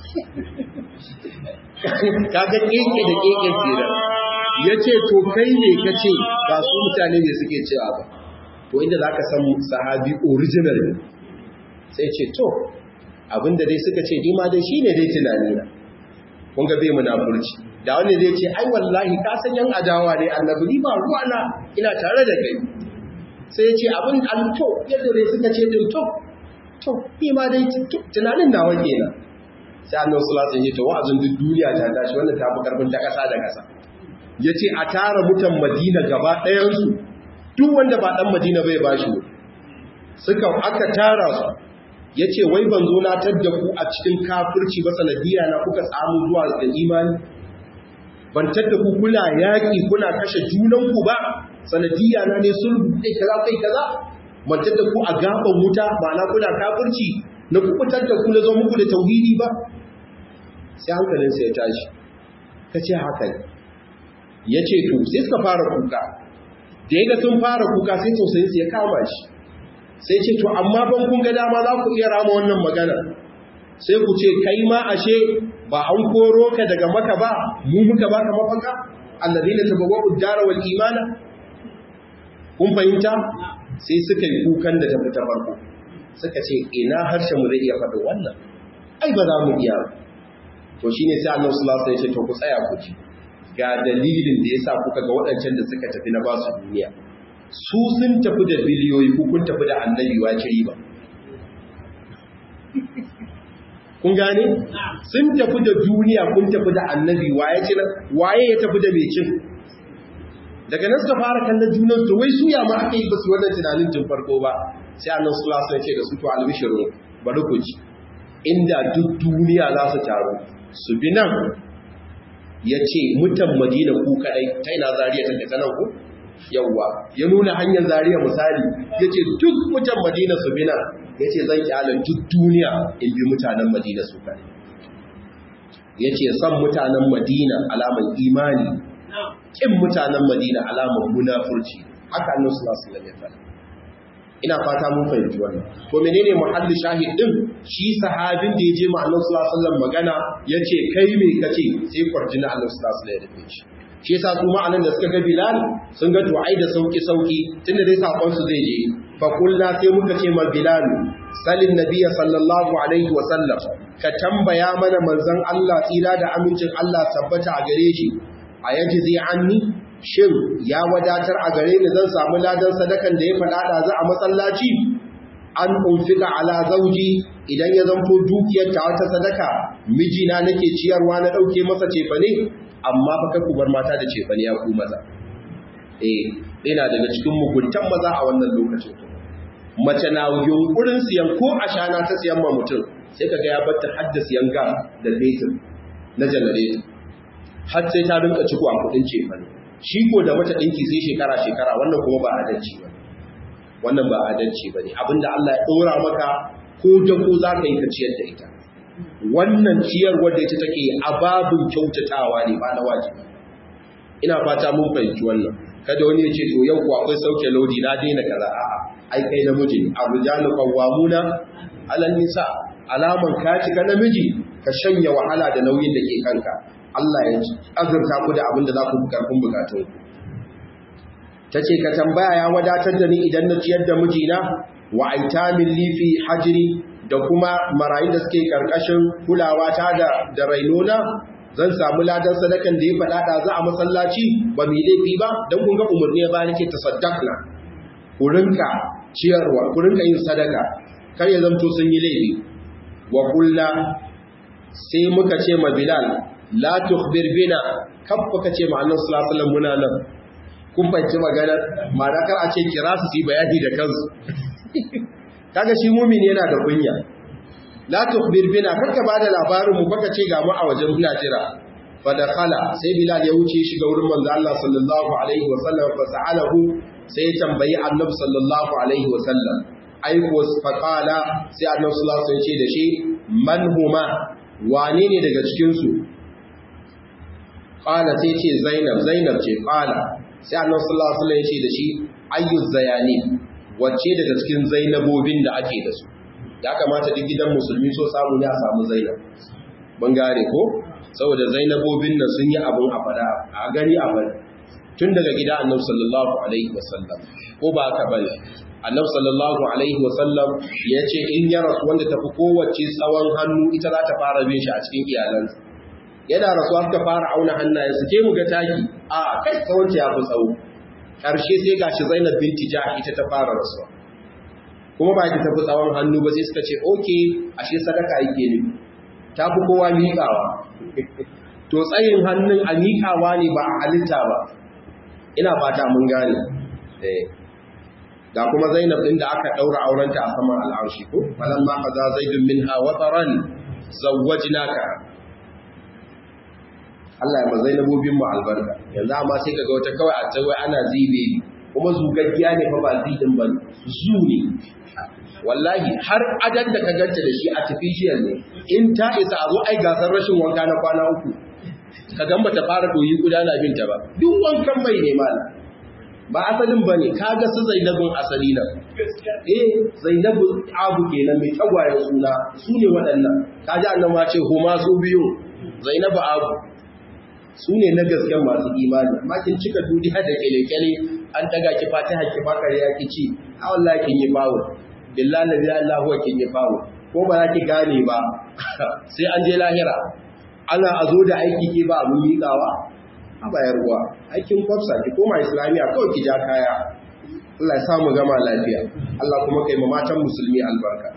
kaga keke da keke kenan ya ce to kai ne ka ce ba su mutane ne suke cewa ba to inda za ka san sahabi original sai ce to abinda dai suka ce dima dai shi ne dai tunani na kun ga bai munafurci da wani zai ce ai wallahi ka san yan adawa ne annabi ni ba ruwa na ina tare da kai sai ya ce abin an to yadda dai suka ce din to to ni ma dai tunanin nawa kenan sai annabi sallallahu alaihi wasallam ya ce wa'azin duk duniya ta tashi wannan ta fi karfin ta kasa da kasa ya ce a tara mutan madina gaba ɗayansu duk wanda ba ɗan madina bai ba shi suka aka tara su ya ce wai ban zo na tadda ku a cikin kafirci ba sanadiyya na kuka samu zuwa da imani ban tadda ku kula yaƙi kuna kashe junanku ba sanadiyya na ne sulhu kai kaza kai kaza ban tadda ku a gaban wuta ba na kuna kafirci na kubutar da ku na zo muku da tauhidi ba sai hankalinsa ya tashi ka ce haka ne ya ce to sai suka fara kuka da ya ga sun fara kuka sai tausayinsu ya kama shi sai ce to amma ban kun ga dama za ku iya rama wannan magana sai ku ce kai ma ashe ba an koro ka daga maka ba mu muka baka mafaka allazina tabawwa'u ad-dara wal imana kun fahimta sai suka yi kukan da tafi ta farko suka ce ina harshen mu zai iya faɗin wannan ai ba za mu iya to shine sai Allah sallallahu alaihi wasallam ya ce to ku tsaya ku ji ga dalilin da ya sa kuka ga waɗancan da suka tafi na basu duniya su sun tafi da biliyoyi ko kun tafi da annabi wa ci riba kun gane sun tafi da duniya kun tafi da annabi waye ci waye ya tafi da mai cin daga nan suka fara kallon junan su wai suya ma aka yi basu wannan tunanin tun farko ba sai annan sulasa ya ce da su to albishiru bari ku ji inda duk duniya za su taru su bi nan ya ce mutan madina ku kadai ta ina zariya ta daga nan ku yawwa ya nuna hanyar zariya misali ya ce duk mutan madina su bi nan ya ce zan kyala duk duniya in bi mutanen madina su kadai ya ce san mutanen madina alaman imani kin mutanen madina alaman munafurci haka annan su nasu da ya ina fata mun fahimci wannan to menene muhalli shahid din shi sahabin da yaje ma Annabi sallallahu alaihi wasallam magana yace kai me kace sai kwarjina Annabi sallallahu alaihi wasallam ya shi shi yasa su ma anan da suka ga Bilal sun ga du'ai da sauki sauki tunda dai sakon su zai je fa kullu sai muka ce ma Bilal salin nabiy sallallahu alaihi wasallam ka tambaya mana manzon Allah tsira da amincin Allah tabbata a gare shi ayajizi anni shin ya wadatar a gare ni zan samu ladan sadakan da ya faɗa da za a masallaci an unfika ala zauji idan ya zanto dukiyar ta wata sadaka mijina nake ciyarwa na ɗauke masa cefane amma fa kai ku bar mata da cefane ya ku maza eh ina daga cikin muguntan maza a wannan lokacin mace na yunkurin siyan ko ashana ta siyan ma mutum sai kaga ya batta hadda siyan gas da fetur na janareto har sai ta rinka ciko a kudin cefane shi ko da mata ɗinki sai shekara-shekara wannan kuma ba adalci ba wannan ba adalci ba ne abinda Allah ya ɗora maka ko da ko za ka yi ka ciyar da ita wannan ciyar wadda ita take a babin kyautatawa ne ba na wajibi ina fata mun fahimci wannan kada wani ya ce to yau ko akwai sauke lodi na daina kaza a'a ai kai namiji ne arjalu qawwamuna alal nisa alaman ka cika namiji ka shanya wahala da nauyin da ke kanka Allah ya azurta ku da abin da za ku karfin bukatun ta ce ka tambaya ya wadatar da ni idan na ciyar da mijina wa aitamin lifi hajiri da kuma marayun da suke karkashin kulawa ta da da rainona zan samu ladan sadakan da ya faɗa da za a masallaci ba mai laifi ba don kun ga umarni ba nake tasaddaqna ku rinka ciyarwa ku rinka yin sadaka kar ya zamto sun yi laifi wa kullu sai muka ce ma Bilal la tukhbir bina kaffa kace ma Allah sallallahu alaihi wasallam muna nan kun fahimci magana ma'ana kar a ce kira su yi bayani da kansu kaga shi mumin yana da kunya la tukhbir bina karka bada labarin mu baka ce ga mu a wajen muna jira fa dakhala sai bilal ya wuce shiga wurin manzo Allah sallallahu alaihi wasallam fa sa'alahu sai ya tambayi annabi sallallahu alaihi wasallam ai ko fa qala sai annabi sallallahu alaihi wasallam ce da shi man huma wane ne daga cikin su qala sai ce zainab zainab ce qala sai annabi sallallahu alaihi wasallam ya ce da shi ayyuz zayani wacce daga cikin zainabobin da ake da su ya kamata duk gidan musulmi so samu ne a samu zainab mun gane ko saboda zainabobin nan sun yi abun a fada a gani a bari tun daga gida annabi sallallahu alaihi wasallam ko ba haka bane annabi sallallahu alaihi wasallam ya ce in ya rasu wanda tafi kowace tsawon hannu ita za ta fara bin shi a cikin iyalansa yana rasuwa suka fara auna hannayensu ke mu ga taki a kai tsawon ya fi tsawo ƙarshe sai gashi Zainab binti Jahsh ita ta fara rasuwa kuma ba ta tafi tsawon hannu ba sai suka ce oke ashe sadaka yake ne ta fi kowa miƙawa to tsayin hannun a miƙawa ne ba a halitta ba ina fata mun gane ga kuma Zainab din da aka daura aurenta a saman al'arshi ko falamma qaza zaidun minha wataran zawwajnaka Allah ya ma Zainabobin mu albarka yanzu amma sai kaga wata kawai a tawai ana zibe kuma zugaggiya ne fa ba zidin ba zu ne wallahi har adan da ka ganta da shi artificial ne in ta isa a zo ai gasar rashin wanka na kwana uku ka gan bata fara doyi gudana binta ba duk wankan mai ne mala ba asalin bane kaga su Zainabun asali nan eh Zainabu abu kenan mai tagwayen suna su ne waɗannan kaji annabi ma ce huma su biyu Zainabu abu su ne na gasken masu imani makin cika duniya da kele-kele an daga ki fatiha ki bakar ya ki ci a wallahi kin yi bawo billahi la ilaha huwa kin yi bawo ko ba za ki gane ba sai an je lahira ana a zo da aiki ke ba abun miƙawa a bayar ruwa aikin kwafsa ki koma islamiya kawai ki ja kaya Allah ya samu gama lafiya Allah kuma kai ma matan musulmi albarka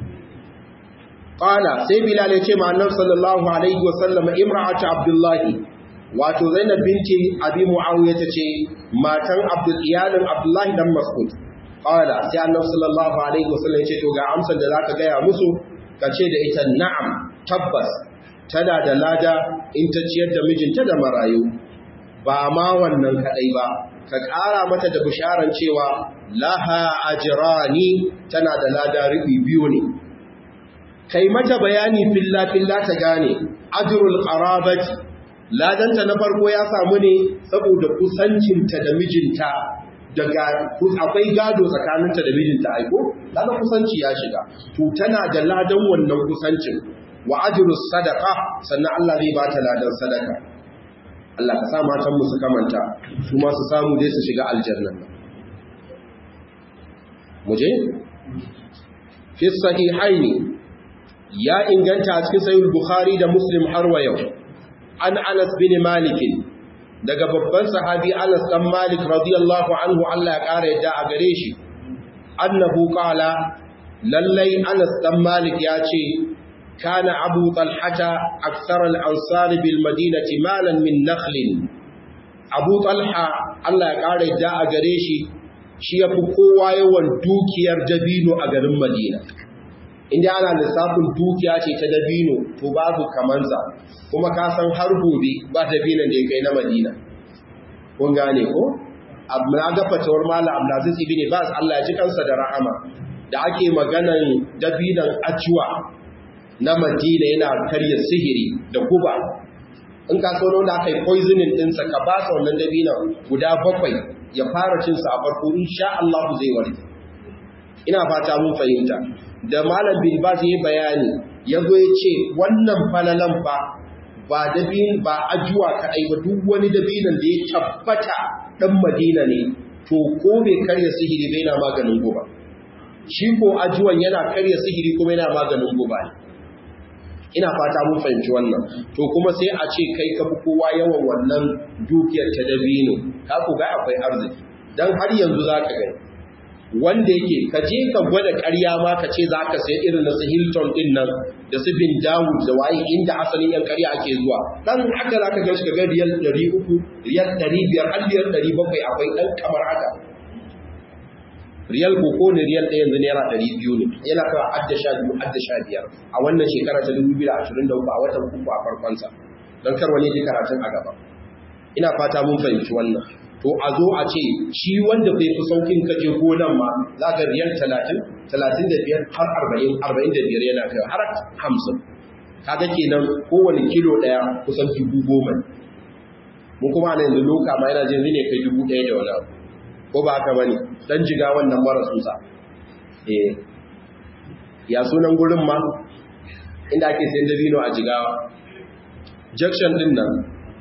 qala sai bilal ya ce ma annabi sallallahu alaihi wa sallam imra'atu abdullahi wato Zainab binti Abi Muawiya tace matan Abdul iyalin Abdullahi dan Mas'ud qala sai Annabi sallallahu alaihi wasallam yace to ga amsar da zaka gaya musu kace da ita na'am tabbas tana da lada in ta ciyar da mijinta da marayu ba ma wannan kadai ba ka ƙara mata da bisharan cewa laha ajrani tana da lada ribi biyu ne kai mata bayani filla filla ta gane ajrul qarabati ladanta na farko ya samu ne saboda kusancinta da mijinta daga akwai gado tsakaninta da mijinta aiko daga kusanci ya shiga to tana da ladan wannan kusancin wa ajrus sadaqa sannan Allah zai bata ladan sadaka Allah ka sa matan mu su kamanta su ma su samu dai su shiga aljanna muje fi sahihaini ya inganta a cikin sahih bukhari da muslim har wa yau an Anas bin Malik daga babban sahabi Anas dan Malik radiyallahu anhu Allah ya kare yadda a gare shi annahu qala lallai Anas dan Malik ya ce kana Abu Talhata akthar al-ansar bil madinati malan min nakhl Abu Talha Allah ya kare yadda a gare shi shi yafi kowa yawan dukiyar dabino a garin Madina inda ana lissafin dukiya ce ta dabino to babu kamansa kuma ka san har gobe ba dabinon da ya kai na madina kun gane ko na ga fatawar mala abdulaziz ibn bas Allah ya ji kansa da rahama da ake maganan dabinon ajuwa na madina yana karya sihiri da guba in ka so da aka yi poisoning ɗinsa ka ba sa wannan dabinon guda bakwai ya fara cinsa a farko insha Allah zai warke ina fata mun fahimta da malam bin baz yayi bayani yazo ya ce wannan falalan fa ba dabin ba ajuwa kadai ba duk wani dabinan da ya tabbata dan Madina ne to ko bai karya sihiri bai na maganin goba shi ko ajuwan yana karya sihiri kuma yana maganin goba ne ina fata mun fahimci wannan to kuma sai a ce kai ka fi kowa yawan wannan dukiyar ta dabino ka ku ga akwai arziki dan har yanzu zaka gani wanda yake ka je ka gwada ƙarya ma ka ce za ka sai irin na su Hilton din nan da su bin Dawud da waye inda asalin yan ƙarya ake zuwa dan haka za ka gan shi ga riyal 300 riyal 500 har riyal 700 akwai dan kamar haka riyal ko ne riyal ɗaya yanzu naira 200 ne yana kawo adda sha biyu adda sha biyar a wannan shekara ta 2023 a watan uku a farkonsa don kar wani ji karatun a gaba ina fata mun fahimci wannan to a zo a ce shi wanda bai fi saukin kaje gonan ma za ka riyal 30 35 har 40 45 yana kai har 50 kaga kenan kowane kilo daya kusan dubu goma mun kuma ana yanzu loka ma yana jin ne kai dubu daya da wani abu ko ba haka bane dan jiga wannan mara tsutsa eh ya sunan gurin ma inda ake sayan dabino a jigawa junction din nan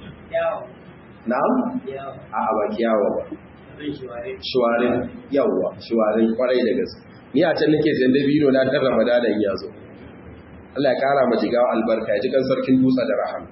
na'am a ba kiyawa ba shuwarin yawwa shuwarin kwarai da gaske ni a can nake sayan dabino na dan ramadanan ya zo Allah ya kara ma jigawa albarka ya ji kan sarkin dutsa da rahama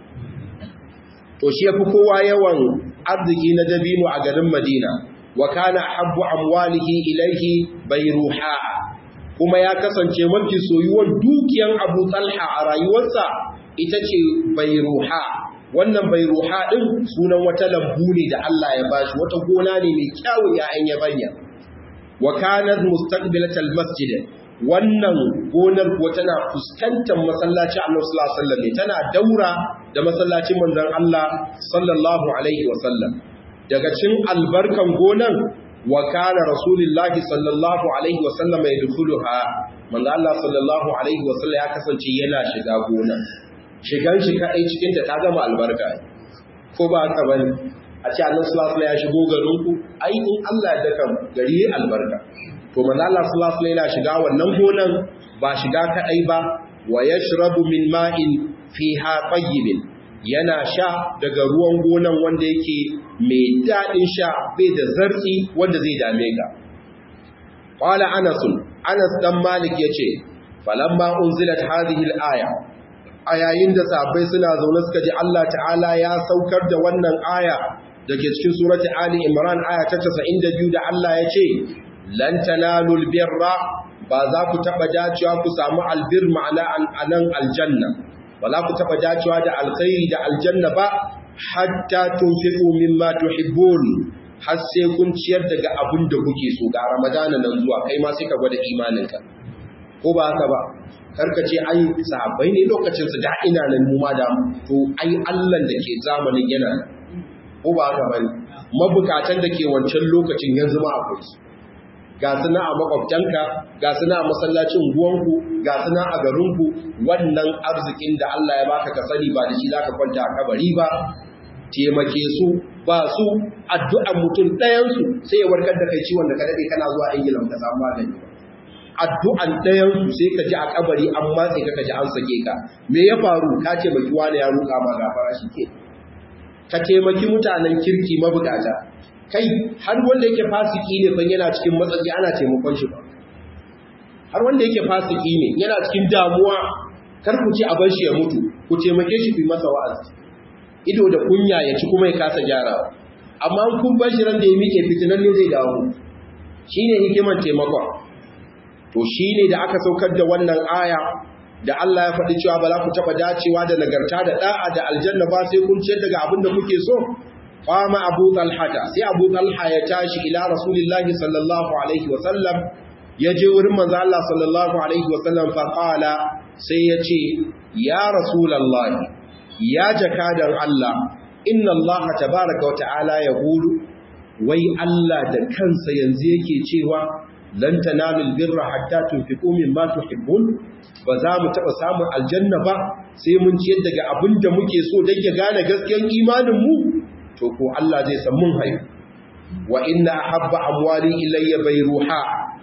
to shi yafi kowa yawan arziki na dabino a garin Madina wa kana habbu amwalihi ilaihi bayruha kuma ya kasance mafi soyuwar dukiyan Abu Talha a rayuwarsa ita ce bayruha wannan bayruha din sunan wata lambu ne da Allah ya bashi wata gona ne mai kyawun ya'yan yabanya wa kanat mustaqbilatal masjid wannan gonar kuwa tana fuskantar masallacin Allah sallallahu alaihi wasallam tana daura da masallacin manzon Allah sallallahu alaihi wasallam daga cin albarkan gonan wa kana rasulullahi sallallahu alaihi wasallam ya dukuluha manzo Allah sallallahu alaihi wasallam ya kasance yana shiga gonan shigan shi kadai cikin ta ta gama albarka ko ba haka bane a ce Allah sallallahu alaihi ya shigo garin ku ai in Allah ya daka gari albarka to manzo Allah sallallahu alaihi yana shiga wannan gonan ba shiga kadai ba wa yashrabu min ma'in fiha tayyibin yana sha daga ruwan gonan wanda yake mai daɗin sha bai da zartsi wanda zai dame ka. Ƙwala Anasun, Anas ɗan Malik ya ce, Falamma unzilat hadhihi al-aya a yayin da sahabbai suna zaune suka ji Allah ta'ala ya saukar da wannan aya da ke cikin surati Ali Imran aya ta 92 da Allah ya ce, Lan tanalul birra ba za ku taɓa dacewa ku samu albir ma'ana anan aljanna. ba za ku taɓa dacewa da alkhairi da aljanna ba hatta tunfiqu mimma tuhibbun har sai kun ciyar daga abin da kuke so ga ramadana nan zuwa kai ma sai ka gwada imaninka ko ba haka ba karka ce ai sahabbai ne lokacin su da ina nan mu ma da to ai Allah da ke zamanin yana ko ba haka bane mabukatan da ke wancan lokacin yanzu ma akwai su ga suna a makwabtanka ga suna a masallacin guwanku ga suna a garinku wannan arzikin da Allah ya baka ka sani ba da shi zaka kwanta a kabari ba taimake su ba su addu'an mutum ɗayansu sai ya warkar da kai ciwon da ka daɗe kana zuwa ingila ka samu magani addu'an ɗayansu sai ka ji a kabari an matse ka ji an sake ka me ya faru ka ce baki wani ya ruka ma gafara shi ke ka taimaki mutanen kirki mabukata kai har wanda yake fasiki ne ban yana cikin matsatsi ana taimakon shi ba har wanda yake fasiki ne yana cikin damuwa kar ku ce a bar shi ya mutu ku taimake shi ku masa wa'azi ido da kunya ya ci kuma ya kasa gyarawa amma kun bar shi ran da ya miƙe fitinan ne zai dawo shine hikimar taimakon to shine da aka saukar da wannan aya da Allah ya faɗi cewa ba za ku taɓa dacewa da nagarta da ɗa'a da aljanna ba sai kun ciyar daga abin da kuke so qama abu talhata sai abu talha ya tashi ila rasulillahi sallallahu alaihi wasallam ya je wurin manzo Allah sallallahu alaihi wasallam fa qala sai ya ce ya rasulullahi ya jakadan Allah inna Allah tabaaraka wa ta'ala yaqulu wai Allah da kansa yanzu yake cewa lan tanalul birra hatta tunfiqu mimma tuhibbun ba za mu taba samun aljanna ba sai mun ciyar daga abin da muke so dan ya gane gaskiyar imanin mu to ko Allah zai san mun haihu wa inna habba amwali ilayya bayruha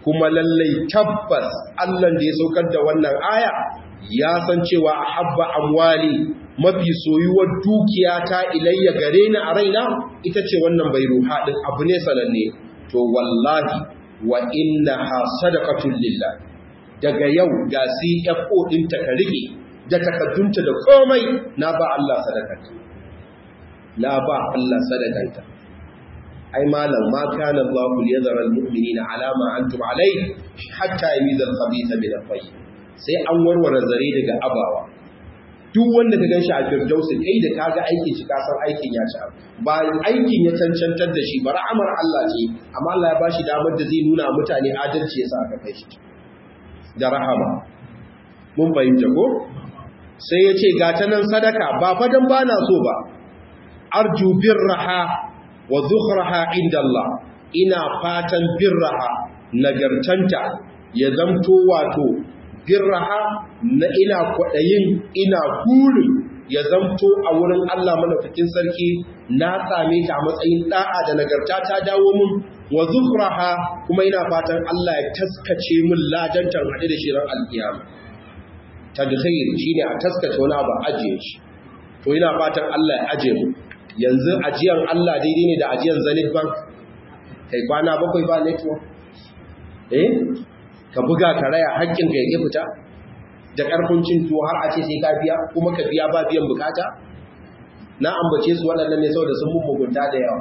kuma lallai tabbas Allah da ya saukar da wannan aya ya san cewa habba amwali mafi soyuwar dukiya ta ilayya gare ni a raina ita ce wannan bai ruha din abu ne sananne to wallahi wa innaha sadaqatul lillah daga yau ga CFO ɗinta ka rike da takaddunta da komai na ba Allah sadakanta na ba Allah sadakanta ai malam ma kana Allah liyadhara almu'minina ala ma antum alayhi hatta yamiza al-khabitha min at-tayyib sai an warware zare daga abawa duk wanda ka ganshi a firdausi kai da kaga aikin shi kasar aikin ya ci ba aikin ya cancantar da shi ba ra'amar Allah ce amma Allah ya bashi damar da zai nuna mutane adalci yasa aka kai shi da rahama mun fahimta ko sai ya ce gata nan sadaka ba fadan ba na so ba arju birraha wa zukhraha inda Allah ina fatan birraha nagartanta ya zamto wato birraha na ina kwaɗayin ina burin ya zamto a wurin Allah malafikin sarki na same ta a matsayin da'a da nagarta ta dawo mun wa zukhraha kuma ina fatan Allah ya taskace min ladantar hade da shirin alkiyama tadkhir shine a taskace wani abu ajiye shi to ina fatan Allah ya ajiye mu yanzu ajiyan Allah daidai ne da ajiyan Zenith Bank kai kwana bakwai ba network eh ka buga ka raya haƙƙin ka yake fita da ƙarfin cin tuwo har a ce sai ka biya kuma ka biya ba biyan bukata na ambace su waɗannan ne saboda sun mugunta da yawa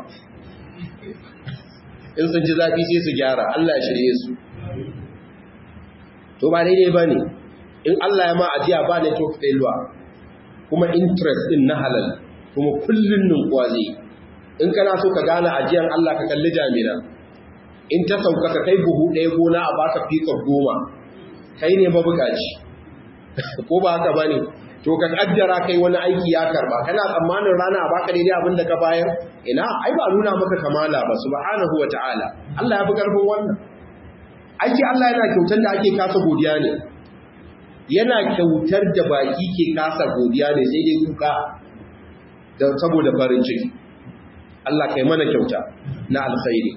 in sun ji zafi sai su gyara Allah ya shirye su to ba daidai ba ne in Allah ya ma ajiya ba network failure kuma interest din na halal kuma kullun ninkuwa zai in kana so ka gane ajiyan Allah ka kalli jami'a in ta sauka ka kai buhu ɗaya gona a baka fikar goma kai ne mabukaci ko ba haka ba ne to ka kaddara kai wani aiki ya karba kana tsammanin rana a baka daidai abin da ka bayar ina ai ba nuna maka kamala ba subhanahu wata'ala Allah ya fi karfin wannan aiki Allah yana kyautar da ake kasa godiya ne yana kyautar da baki ke kasa godiya ne sai dai kuka da saboda farin ciki Allah kai mana kyauta na alkhairi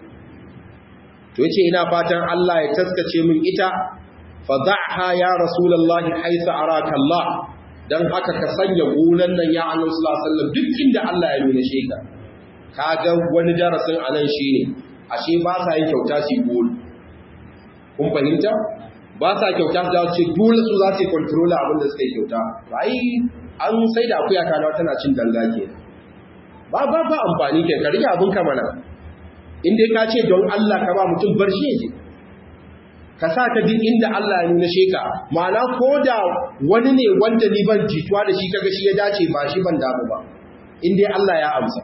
to yace ina fatan Allah ya taskace min ita fa da'ha ya rasulullahi haythu araka Allah dan haka ka sanya gonan nan ya Annabi sallallahu alaihi wasallam duk inda Allah ya nuna shi ka kaga wani darasin anan shine ashe ba sa yin kyauta su gol kun fahimta ba sa kyauta da ce dole su za su control abin da suka yi kyauta ai an sai da akuya kana tana cin danga ke ba ba ba amfani ke ka rike abin ka mana in dai ka ce don Allah ka ba mutum bar shi yake ka sa ka duk inda Allah ya nuna sheka ma'ana ko da wani ne wanda ni ban jituwa da shi kaga shi ya dace ba shi ban damu ba in dai Allah ya amsa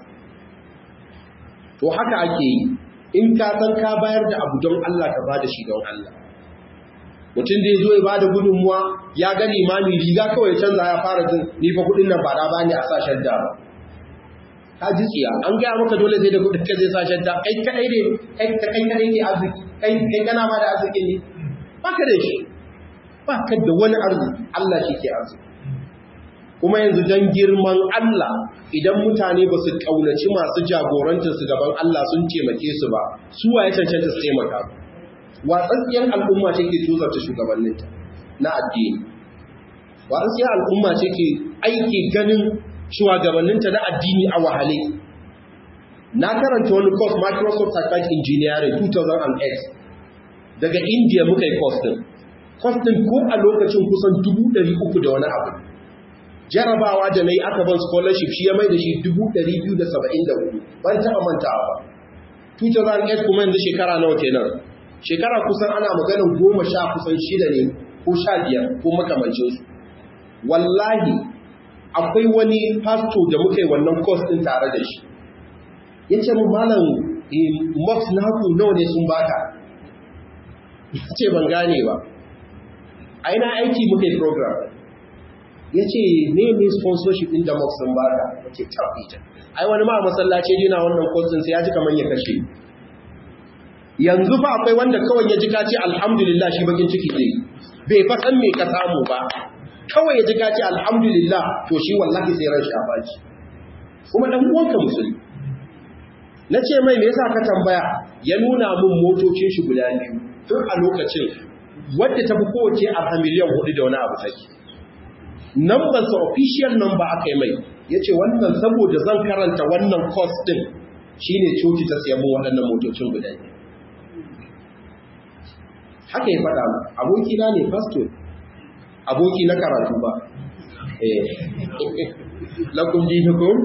to haka ake yi in ka san ka bayar da abu don Allah ka bada shi don Allah mutum da ya zo ya bada gudunmuwa ya ga limami riga kawai canza ya fara jin ni fa kudin nan ba da bani a sa shadda ba ka ji tsiya an gaya maka dole sai da kudin ka zai sa shadda kai kadai ne kai kai kadai ne arziki kai kai kana ma da arziki ne ba ka da shi ba ka da wani arziki Allah shi ke arziki kuma yanzu don girman Allah idan mutane ba su kaunaci masu jagorancin su gaban Allah sun taimake su ba su waye cancanta su taimaka watsatsiyar al'umma ce ke tuzarta shugabanninta na addini watsatsiyar al'umma ce ke aiki ganin shugabanninta na addini a wahale na karanta wani course Microsoft Certified Engineering 2008 daga India muka yi course din course din ko a lokacin kusan 300 da wani abu jarabawa da na yi aka ban scholarship shi ya mai da shi 274 ban taɓa mantawa ba 2008 kuma yanzu shekara nawa kenan shekara kusan ana maganin goma sha kusan shida ne ko sha biyar ko makamancinsu wallahi akwai wani pasto da muka yi wannan course din tare da shi ya ce mu malam mox na haku nawa ne sun baka ya ce ban gane ba a ina aiki muka yi program ya ce ne ne sponsorship ɗin da mox sun baka ya ce ita ai wani ma masallaci yana wannan course din sai ya ji kamar ya kashe yanzu fa akwai wanda kawai ya ji ka ce alhamdulillah shi bakin ciki ne bai fa san me ka samu ba kawai ya ji ka ce alhamdulillah to shi wallahi sai ran shafa shi kuma dan uwanka musulmi na ce mai me yasa ka tambaya ya nuna mun motocin shi guda biyu tun a lokacin wadda ta fi kowace a miliyan hudu da wani abu take numbersa official number aka yi mai ya ce wannan saboda zan karanta wannan course din shine coci ta siya mun waɗannan motocin guda haka ya faɗa mu aboki na ne pastor aboki na karatu ba eh lakum dinukum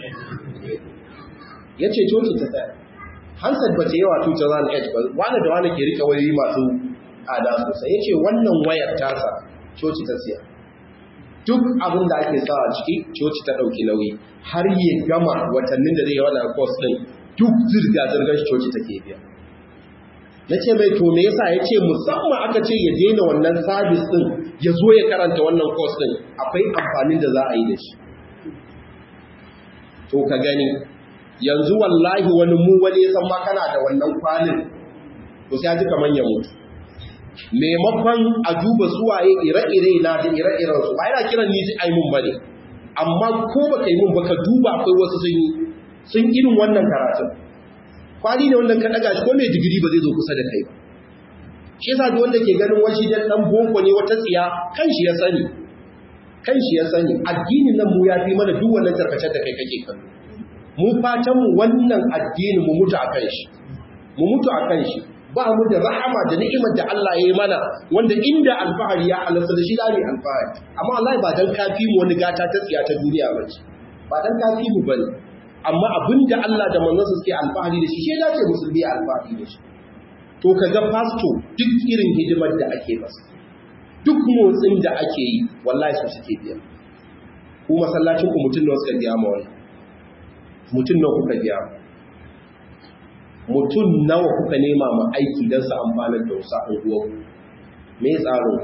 yace coci ta tsaya Hansat ba ta yawa 2008 ba wani da wani ke rika wayoyi masu ada sosai yace wannan wayar tasa coci ta siya duk abin da ake sawa ciki coci ta ɗauki nauyi har yi gama watannin da zai yi wannan course ɗin duk zirga-zirgar coci take biya na ce mai to me yasa ya ce musamman aka ce ya daina wannan sabis ɗin ya zo ya karanta wannan course ɗin akwai amfanin da za a yi da shi to ka gani yanzu wallahi wani mu wani ya san ma kana da wannan kwalin to sai ji kamar ya mutu maimakon a duba suwaye ire-ire na da ire-iren su ba yana kiran ni ai mun bane amma ko baka yi mun baka duba akwai wasu sun yi sun irin wannan karatun kwali ne wanda ka daga shi ko mai digiri ba zai zo kusa da kai ba shi yasa duk wanda ke ganin wani dan dan boko ne wata tsiya kan shi ya sani kan shi ya sani addinin nan mu ya fi mana duk wannan tarkacen da kai kake kallo mu fatan mu wannan addini mu mutu akan shi mu mutu akan shi ba mu da rahama da ni'imar da Allah ya yi mana wanda inda alfahari ya halarta da shi da alfahari amma Allah ba dan kafi mu wani gata ta tsiya ta duniya ba ce ba dan kafi mu bane amma abinda Allah da manzon sa suke alfahari da shi shi dace musulmi alfahari da shi to kaga pasto duk irin hidimar da ake masa duk motsin da ake yi wallahi su suke biya ku masallacin ku mutun nawa suka biya ma wannan mutun nawa kuka biya mutum nawa kuka nema ma aiki don su amfanar da wasu unguwar me tsaro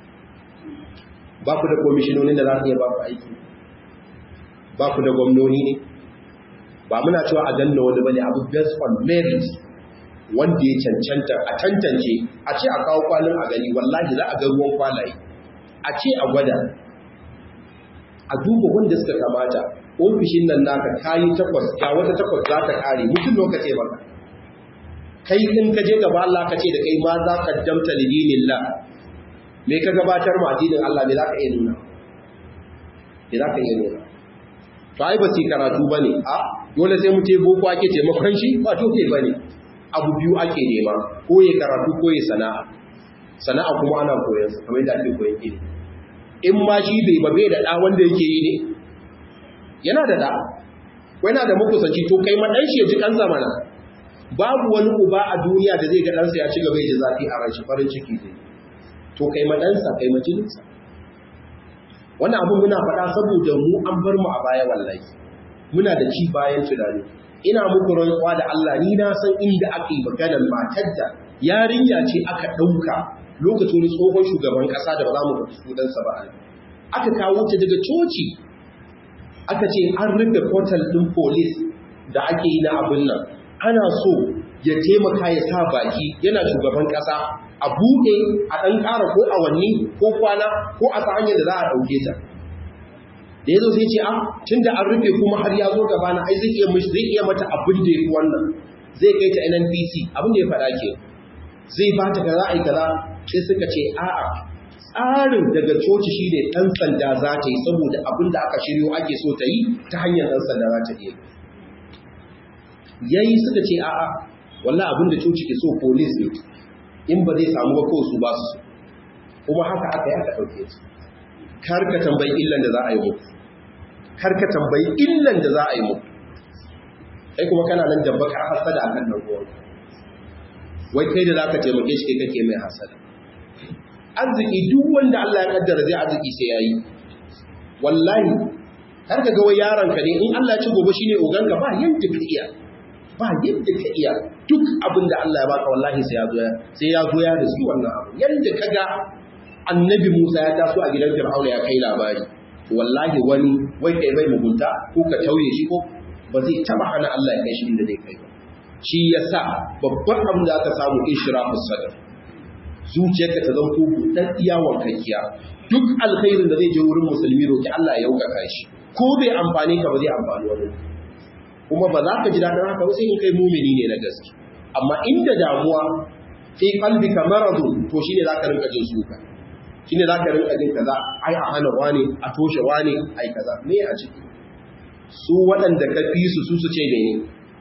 ba ku da komishinonin da za su iya ba ku aiki ba ku da gwamnoni ne ba muna cewa a ganna wani bane abu based on merit wanda ya cancanta a tantance a ce a kawo kwalin a gani wallahi za a ga ruwan kwalaye a ce a gwada a duba wanda suka kamata ofishin nan naka kayi takwas ga wata takwas za ta kare mutum lokaci baka kai in ka je gaba Allah ka ce da kai ma za ka damta lidinillah me ka gabatar ma addinin Allah me za ka iya nuna me za ka iya nuna to ai ba su karatu bane a dole sai mu ce boko ake taimakon shi ba dole bane abu biyu ake nema ko ya karatu ko ya sana'a sana'a kuma ana koyon sa kamar yadda ake koyon ilimi in ma shi bai ba bai da da wanda yake yi ne yana da da ko yana da makusanci to kai ma dan shi ya ji kan zamana babu wani uba a duniya da zai ga ɗansa ya ci gaba da zafi a ran shi farin ciki zai to kai ma ɗansa kai ma jininsa wannan abin muna faɗa saboda mu an bar mu a baya wallahi muna da ci bayan tunani ina muku rantsuwa da Allah ni na san inda aka yi maganar matar da yarinya ce aka ɗauka lokacin tsohon shugaban ƙasa da ba za mu faɗi sunansa ba aka kawo ta daga coci aka ce an rufe portal ɗin police da ake yi na abin nan ana so ya taimaka ya sa baki yana shugaban ƙasa a buɗe a ɗan ƙara ko awanni ko kwana ko a ta hanyar da za a ɗauke ta da ya zo sai ce a tun da an rufe kuma har ya zo gaba na ai zai iya mishi zai iya mata abin da ya fi wannan zai kai ta NNPC abin da ya faɗa ke zai ba ta kaza ai kaza sai suka ce a'a tsarin daga coci shi ne ɗan sanda za ta yi saboda abin da aka shiryo ake so ta yi ta hanyar ɗan sanda za ta iya yayi suka ce a'a wallah abinda coci ke so police ne in ba zai samu ba kawai su ba su kuma haka aka yi aka ɗauke su kar ka tambayi illan da za a yi muku kar ka tambayi illan da za a yi muku kai kuma kana nan da baka hasada akan nan ruwan wai kai da zaka taimake shi kai kake mai hasada arziki duk wanda Allah ya kaddara zai arziki sai yayi wallahi kar ka ga wai yaron ka ne in Allah ya ci gobe shine oganka ba yanda ka iya ba yadda ka iya duk abin da Allah ya baka wallahi sai ya zo sai ya zo ya riski wannan abu yanda kaga annabi Musa ya taso a gidan Fir'auna ya kai labari wallahi wani wai kai bai mugunta ko ka tauye shi ko ba zai taba hana Allah ya kai shi inda zai kai ba shi yasa babban abin da aka samu ishrafus sadr zuciyarka ta zanto buɗan iya wankakkiya duk alkhairin da zai je wurin musulmi roki Allah ya yaukaka shi ko bai amfani ka ba zai amfani wani kuma ba za ka ji daɗin haka sai in kai mumini ne na gaske amma inda damuwa fi qalbika maradun to shine zaka rinka jin suka shine zaka rinka jin kaza ai a hana wani a toshe wani ai kaza me a ciki su waɗanda ka fi su su su ce mene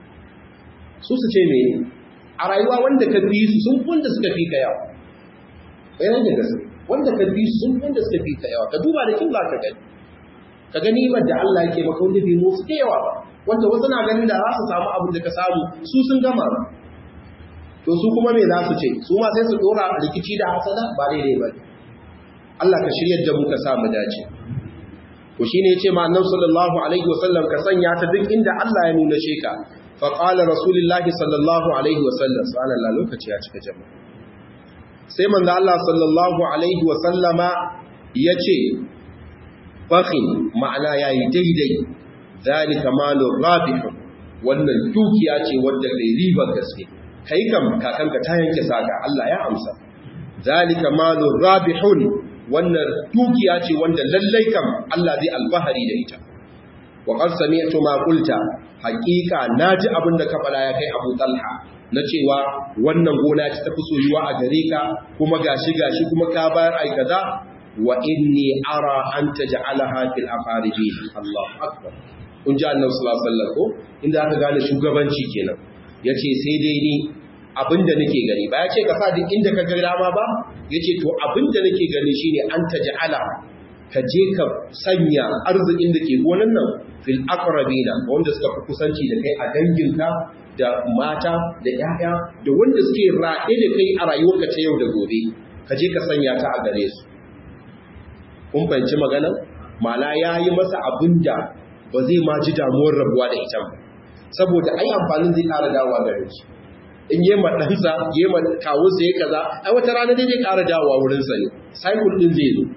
su su ce mene a rayuwa wanda ka fi su sun wanda suka fi ka yawa bayan da gaske wanda ka fi su sun wanda suka fi ka yawa ka duba da kin za ka gani ka gani da Allah yake maka wanda bai musu da yawa ba wanda wasu na ganin da za su samu abin da ka samu su sun gama ba to su kuma me za su ce su ma sai su dora rikici da hasada ba daidai ba Allah ka shiryar da mu ka sa mu dace to shine yace ma annabi sallallahu alaihi wasallam ka sanya ta duk inda Allah ya nuna sheka fa qala rasulullahi sallallahu alaihi wasallam subhanallah lokaci ya cika jama'a sai manzo Allah sallallahu alaihi wasallama yace bakhin ma'ana yayi daidai zalika malur rabih wannan dukiya ce wadda kai ribar gaske kai kam kakanka ta yanke saka Allah ya amsa zalika malur rabihun wannan dukiya ce wanda lallai kam Allah zai alfahari da ita wa qad sami'tu ma qulta haqiqa naji abin da ka fada ya kai Abu Talha na cewa wannan gona ce ta fi soyuwa a gare ka kuma gashi gashi kuma ka bayar ai kaza wa inni ara an taj'alaha fil aqaribin Allahu akbar kun ji Annabi sallallahu alaihi wasallam ko inda aka gane shugabanci kenan yace sai dai ni abinda nake gani ba yace ka sa duk inda ka ga dama ba yace to abinda nake gani shine an taj'ala ka je ka sanya arzikin da ke gonan nan fil aqrabina wanda suka fi kusanci da kai a danginka da mata da 'ya'ya da wanda suke raɗe da kai a rayuwarka ta yau da gobe ka je ka sanya ta a gare su kun fahimci magana mala ya yi masa abin da ba zai ma ji damuwar rabuwa da ita ba saboda ai amfanin zai ƙara dawowa gare shi in yi ma ɗansa yi ma kawunsa ya kaza ai wata rana dai zai ƙara dawowa wurinsa ne cycle ɗin zai zo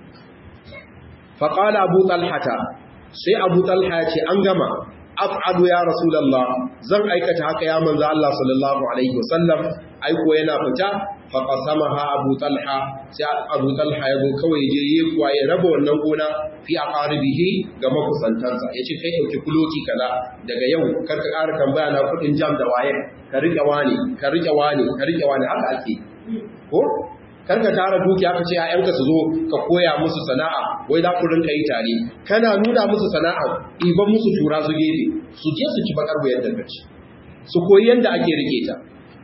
faƙala abu talhata sai abu talha ya ce an gama af'alu ya rasulullah zan aikata haka ya manzo Allah sallallahu alaihi wasallam aiko yana fita fa qasamaha abu talha sai abu talha yazo kawai je yi kuwa ya raba wannan gona fi aqaribihi ga makusantansa yace kai dauki kuloti kaza daga yau kar ka ƙara tambaya na kudin jam da waye ka rike wani ka rike wani ka rike wani haka ake ko kar ka tara dukiya ka ce ƴaƴanka su zo ka koya musu sana'a wai za ku rinka yi tare kana nuna musu sana'a iban musu tura su gefe su je su ci bakar wayar da kaci su koyi yanda ake rike ta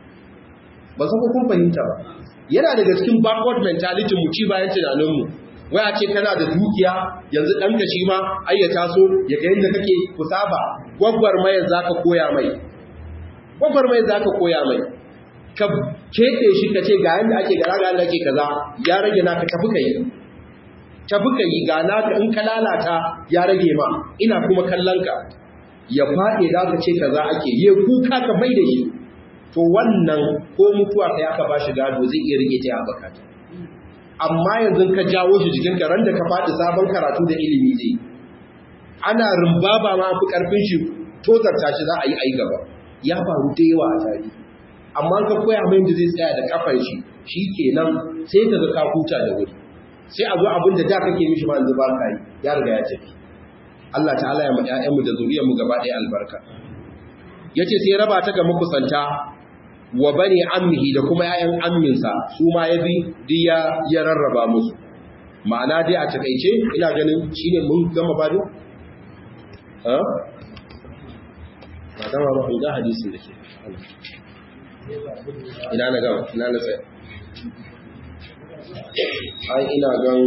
ba san kun fahimta ba yana daga cikin backward mentality mu ci bayan tunanin mu wai a ce kana da dukiya yanzu dan ka shi ma ai ya taso ya ga yanda kake kusaba gwaggwar mai zaka koya mai gwaggwar mai zaka koya mai ka keke shi ka ce ga yanda ake gara ga yanda ake kaza ya rage naka tafi ka yi tafi ka yi ga naka in ka lalata ya rage ma ina kuma kallon ka ya faɗe za ka ce kaza ake yi kuka ka mai da shi to wannan ko mutuwa ka ya ka ba shi gado zai iya rike ta ya bakata amma yanzu ka jawo shi jikin ka ran da ka faɗi sabon karatu da ilimi zai ana rumbaba ma fi karfin shi tozarta shi za a yi ai gaba ya faru da yawa a tarihi amma ka koya mai da zai tsaya da kafar shi shi kenan sai ka ga ka huta da wuri sai a zo abin da da kake mishi ma yanzu ba ka yi ya riga ya tafi Allah ta'ala ya ma ƴaƴanmu da zuriyarmu gaba ɗaya albarka yace sai raba ta ga makusanta wa bani ammihi da kuma ƴaƴan amminsa su ma ya bi duk ya ya rarraba musu ma'ana dai a takeice ina ganin shine mun gama bado ha ba dama ba ga hadisin da ke ina na gama ina na tsaye ai ina gan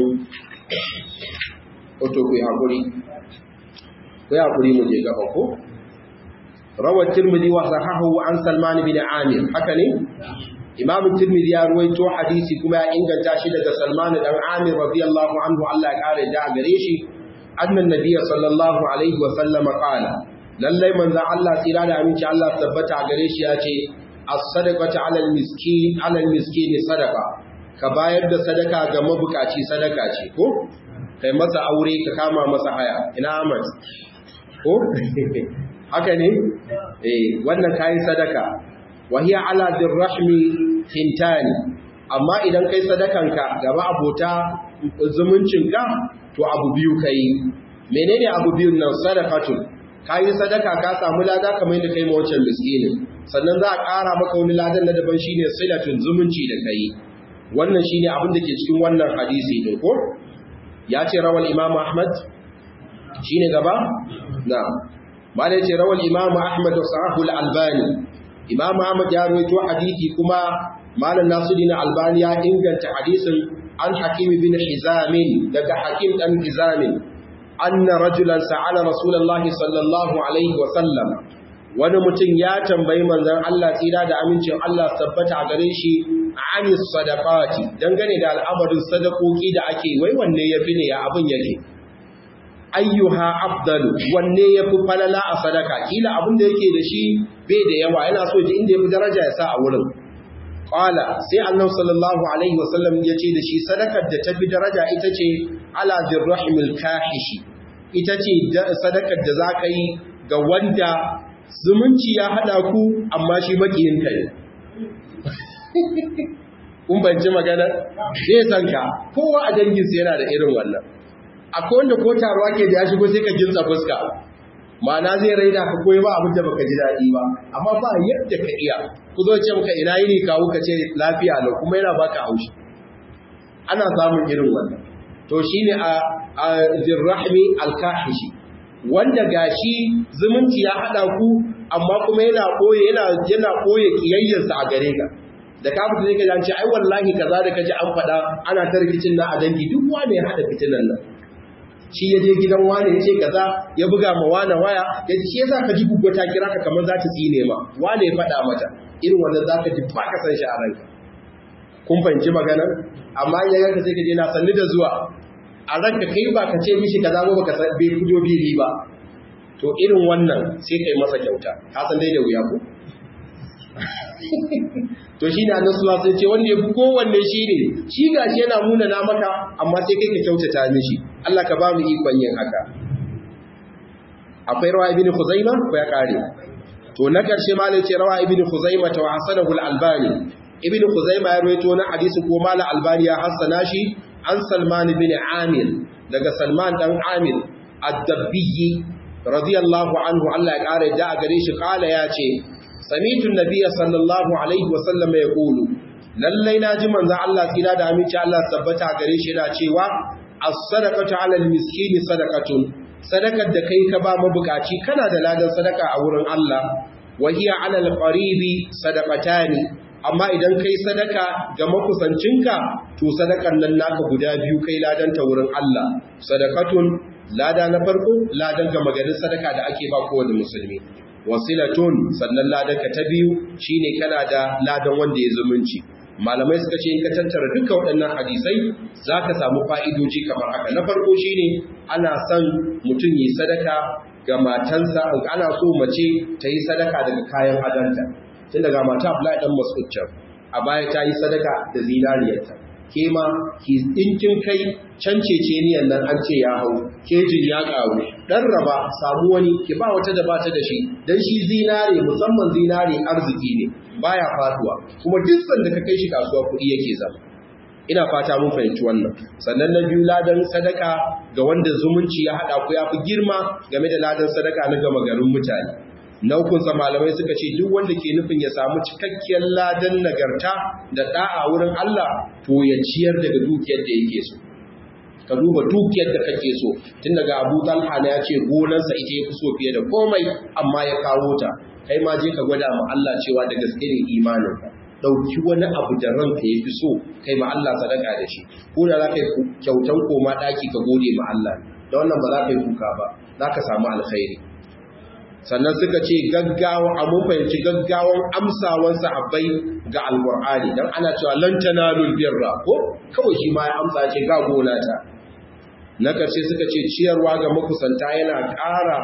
oto ku haƙuri ku haƙuri mu je gaba ko rawar tirmidhi wa sahahu an salman bin amir haka ne imam tirmidhi ya ruwaito hadisi kuma ya inganta shi daga salman dan amir radiyallahu anhu Allah ya kare da gare shi annan nabiyyi sallallahu alaihi wa sallam qala lallai manzon Allah tsira da aminci Allah tabbata gare shi ya ce as-sadaqatu 'ala al-miskin 'ala al-miskin sadaqa ka bayar da sadaka ga mabukaci sadaka ce ko kai masa aure ka kama masa haya ina Ahmad ko haka ne eh wannan kai sadaka wa hiya 'ala dirrahmi tintani amma idan kai sadakanka gaba abota zumuncinka to abu biyu kai menene abu biyun nan sadaqatun ka yi sadaka ka samu lada kamar yadda kai ma wancan miskinin sannan za a ƙara maka wani ladan na daban shine silatun zumunci da kai wannan shine abin da ke cikin wannan hadisi din ko ya ce rawal imam ahmad shine gaba na'am malai ce rawal imam ahmad wa sahihul albani imam ahmad ya rawaito hadisi kuma malam nasiruddin albani ya inganta hadisin an hakim bin hizam daga hakim dan hizam anna rajulan sa'ala rasulullahi sallallahu alaihi wa sallam wani mutum ya tambayi manzon Allah tsira da amincin Allah tabbata a gare shi ani sadaqati dangane da al'amarin sadakoki da ake wai wanne yafi ne ya abin yake ayyuha afdalu wanne yafi falala a sadaka kila abin da yake da shi bai da yawa yana so ji inda yafi daraja ya sa a wurin qala sai annabi sallallahu alaihi wasallam ya ce da shi sadakar da tafi daraja ita ce ala dirrahimil kahishi ita ce sadakar da zaka yi ga wanda zumunci ya hada ku amma shi makiyin ka ne kun banci magana zai san ka kowa a danginsa yana da irin wannan akwai wanda ko taruwa ke da ya shigo sai ka jinsa fuska ma'ana zai raina ka koyi ba abin da baka ji daɗi ba amma ba yadda ka iya ku zo ce maka ina yini kawo ka ce lafiya lau kuma yana baka haushi ana samun irin wannan to shine a a zirrahmi alkahishi wanda gashi zumunci ya hada ku amma kuma yana koye yana yana koye kiyayyarsa a gare ka da ka fita sai ka ce ai wallahi kaza da kaji an faɗa ana ta rikicin na a dangi duk wanda ya hada fitinan nan shi ya je gidan wane ya ce kaza ya buga ma wane waya ya ce yasa ka ji guggo ta kira ka kamar za ta tsine ma wane ya faɗa mata irin wannan za ka ji ba ka san shi a ranka kun fahimci maganar amma ya yanka sai ka je na sanni da zuwa a ranka kai ba ka ce mishi kaza ba baka san bai fito bili ba to irin wannan sai kai masa kyauta ka san dai da wuya ko to shi ne annabi sallallahu alaihi ce wanda ya fi kowanne shi ne shi gashi yana muna na maka amma sai kai ka kyautata mishi Allah ka ba mu ikon yin haka akwai rawa ibn khuzaima ko ya kare to na karshe ma ce rawa ibn khuzaima ta hasanahu al-albani ibn khuzaima ya rawaito na hadisi ko mala albani ya hasana shi an salman ibn amir daga salman dan amir ad-dabbi radiyallahu anhu Allah ya kare da gare shi kala ya ce samitu nabiyya sallallahu alaihi wa sallam ya kulu lallai naji manzon Allah tsira da aminci Allah tabbata gare shi yana cewa as-sadaqatu 'ala al-miskini sadaqatun sadakar da kai ka ba mabukaci kana da ladan sadaka a wurin Allah wa hiya 'ala al-qaribi sadaqatani amma idan kai sadaka ga makusancinka to sadakan nan naka guda biyu kai ladan ta wurin Allah sadaqatun lada na farko ladan ga magarin sadaka da ake ba kowane musulmi wasilatun sannan ladanka ta biyu shine kana da ladan wanda ya zumunci malamai suka ce in ka tattara duka waɗannan hadisai zaka samu fa'idoji kamar haka na farko shine ana son mutum yi sadaka ga matansa ana so mace ta yi sadaka daga kayan adanta tun daga mata Abdullahi dan Mas'ud can a baya ta yi sadaka da zinariyarta ke ma ki dinkin kai can ceceniyan nan an ce ya hau kejin ya karu dan raba samu wani ki ba wata da bata da shi dan shi zinare musamman zinare arziki ne baya faduwa kuma duk sanda ka kai shi kasuwa kuɗi yake zama ina fata mun fahimci wannan sannan na biyu ladan sadaka ga wanda zumunci ya hada ku ya fi girma game da ladan sadaka na gama garin mutane na hukunsa malamai suka ce duk wanda ke nufin ya samu cikakkiyar ladan nagarta da da'a wurin Allah to ya ciyar daga dukiyar da yake so ka duba dukiyar da kake so tun daga Abu Talha ne ya ce gonarsa ita ya fi so fiye da komai amma ya kawo ta kai ma je ka gwada ma Allah cewa da gaske ne imanin ka dauki wani abu da ranka ya fi so kai ma Allah sadaka da shi ko da za ka yi kyautan koma daki ka gode ma Allah da wannan ba za ka yi kuka ba za ka samu alkhairi sannan suka ce gaggawa a mun fahimci gaggawan amsawan sahabbai ga alqur'ani dan ana cewa lan tanalul birra ko kawai shi ma ya amsa ce ga gona ta na karshe suka ce ciyarwa ga makusanta yana ƙara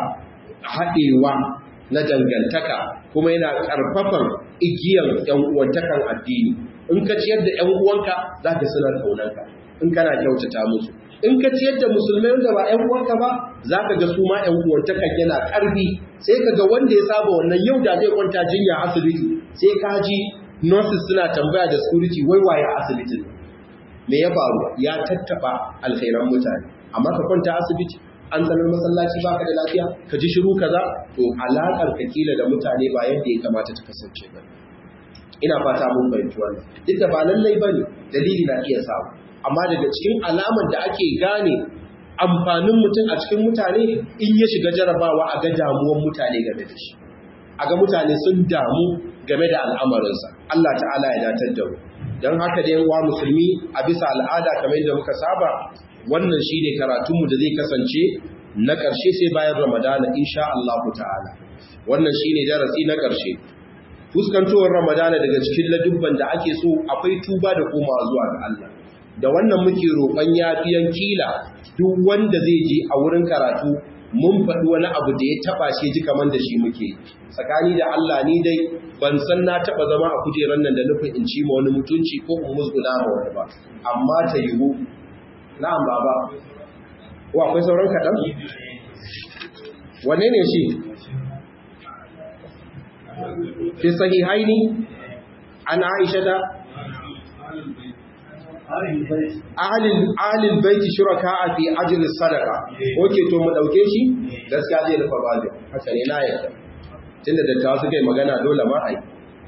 haɗewa na dangantaka kuma yana ƙarfafan igiyar ‘yan uwantakan addini in ka ciyar da ‘yan uwanka za ka suna ƙaunanka in kana kyautata musu in ka ciyar da musulmai da ba ‘yan uwanka ba za ka ga su ma ‘yan uwantakan yana ƙarfi sai ka ga wanda ya saba wannan yau da zai kwanta jinya asibiti sai ka ji nurses suna tambaya da security wai waye asibitin me ya faru ya tattaba alkhairan mutane amma ka kwanta asibiti an zanar masallaci baka da lafiya ka ji shiru kaza to alaƙar ka kila da mutane ba yadda ya kamata ta kasance ba ina fata mun fahimci wannan duk da ba lallai bane dalili na iya samu amma daga cikin alamar da ake gane amfanin mutum a cikin mutane in ya shiga jarabawa a ga damuwan mutane game da shi a ga mutane sun damu game da al'amarinsa Allah ta'ala ya datar da mu don haka da yawa musulmi a bisa al'ada kamar yadda muka saba wannan shi ne karatunmu da zai kasance na ƙarshe sai bayan ramadana insha Allah ta'ala wannan shi ne darasi na ƙarshe fuskantowar ramadana daga cikin ladubban da ake so akwai tuba da komawa zuwa ga Allah da wannan muke roƙon yafiyan kila duk wanda zai je a wurin karatu mun faɗi wani abu da ya taɓa shi ji kamar da shi muke tsakani da Allah ni dai ban san na taɓa zama a kujerar nan da nufin in ci ma wani mutunci ko in musguna ma wani ba amma ta yiwu na'am baba ko akwai sauran kaɗan wane ne shi fi sahihaini an aisha da ahalin baiti shuraka a fi ajiyar sadaka oke to mu ɗauke shi gaskiya zai rufa bajin haka ne na yadda tun da dattawa suka yi magana dole ma a yi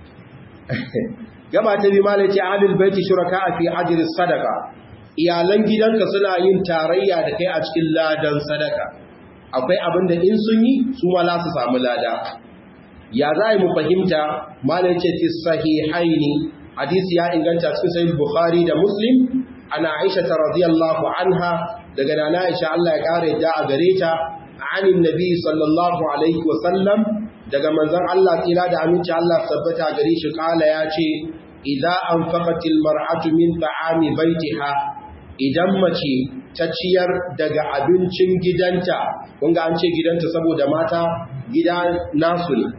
gaba ta bi malaci ahalin baiti shuraka a fi ajiyar sadaka iyalan gidanka suna yin tarayya da kai a cikin ladan sadaka akwai abin da in sun yi su ma za su samu lada ya za mu fahimta malaci fi sahihaini hadisi ya inganta cikin sahih bukhari da muslim ana aisha radiyallahu anha daga nana aisha Allah ya kare da a gare ta anin nabi sallallahu alaihi wa sallam daga manzon Allah tsira da aminci Allah tabbata gare shi kala ya ce idza anfaqatil mar'atu min ta'ami baitiha idan mace ta ciyar daga abincin gidanta kun ga an ce gidanta saboda mata gida nasu ne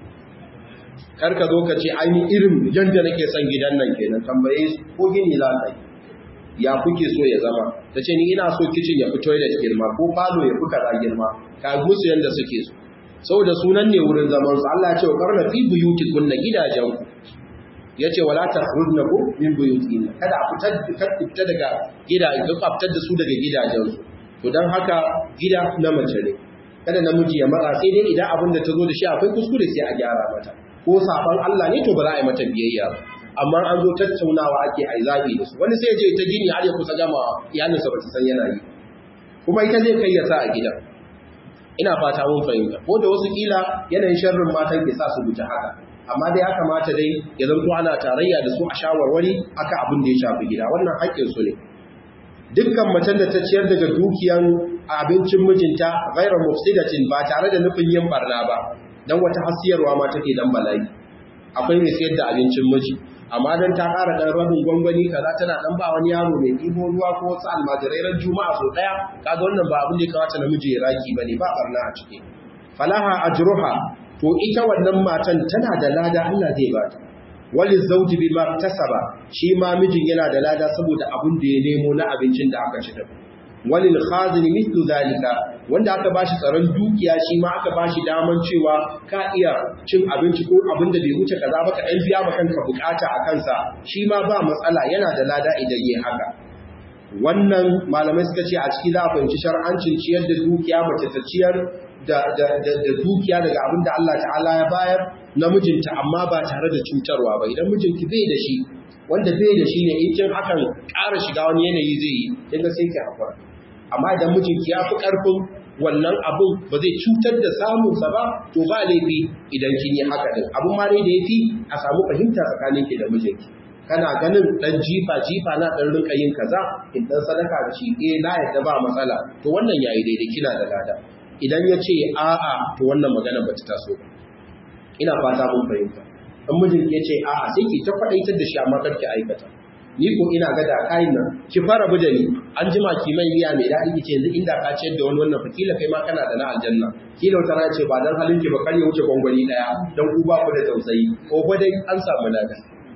kar ka zo ka ce ainihin irin yadda nake son gidan nan kenan tambaye su ko gini za ka yi ya kuke so ya zama ta ce ni ina so kicin ya fi toilet girma ko falo ya fi kaza girma ka musu yadda suke so saboda sunan ne wurin zaman su Allah ya ce wa karna fi buyuti kunna gidajen ku ya ce wala takhrujna ku min buyutina kada a fitar da fita daga gida ka fitar da su daga gidajen su to dan haka gida na mace ne kada namiji ya matsa sai dai idan abin da ta zo da shi akwai kuskure sai a gyara mata ko saban Allah ne to ba za a yi mata biyayya ba amma an zo tattaunawa ake a zabi da su wani sai je ta gini har ya kusa gama iyalinsa ba su san yana yi kuma ita zai kai ya sa a gidan ina fata mun fahimta ko da wasu kila yanayin sharrin matan ke sa su guji haka amma dai ya kamata dai ya zanto ana tarayya da su a shawarwari aka abin da ya shafi gida wannan haƙƙin su ne dukkan macen da ta ciyar daga dukiyan abincin mijinta ghairu mufsidatin ba tare da nufin yin barna ba dan wata hasiyarwa ma take dan bala'i akwai mai sayar da abincin miji amma dan ta ƙara dan rabin gwangwani kaza tana dan ba wani yaro mai ɗibo ruwa ko wasu almajirai ran juma'a so daya kaga wannan ba abin da ya kamata namiji ya raki bane ba barna a ciki falaha ajruha to ita wannan matan tana da lada Allah zai ba ta wali zawji bima tasaba shi ma mijin yana da lada saboda abin da ya nemo na abincin da aka ci da walil khazin mithlu zalika wanda aka bashi tsaron dukiya shi ma aka bashi daman cewa ka iya cin abinci ko abin da bai wuce kaza ba ka dan biya ma kanka bukata a kansa shi ma ba matsala yana da lada idan yayi haka wannan malamai suka ce a ciki za a fahimci shar'ancin ciyar da dukiya mace ta ciyar da dukiya daga abin da Allah ta'ala ya bayar na mijinta amma ba tare da cutarwa ba idan mijinki bai da shi wanda bai da shi ne in kin hakan ƙara shiga wani yanayi zai yi kinga sai ki hakura amma idan mijinki ya fi ƙarfin wannan abun ba zai cutar da samunsa ba to ba laifi idan kin yi haka din abun ma dai da yafi a samu fahimta tsakaninki da mijinki kana ganin dan jifa jifa na dan rinka yin kaza in dan sadaka da shi eh na yadda ba matsala to wannan yayi daidai kina da lada idan ya ce a'a to wannan magana ba ta taso ba ina fata mun fahimta in mijin ya ce a'a sai ki ta faɗaitar da shi amma kar ki aikata ni ko ina ga da kayan nan ki fara bude ni an jima ki mai miya mai daɗi ki ce yanzu inda ka ciyar da wani wannan fakila kai ma kana da na aljanna kila wata rana ce ba dan halin ki ba kar ya wuce gwangwani daya dan ku ba ku da tausayi ko ba dai an samu lada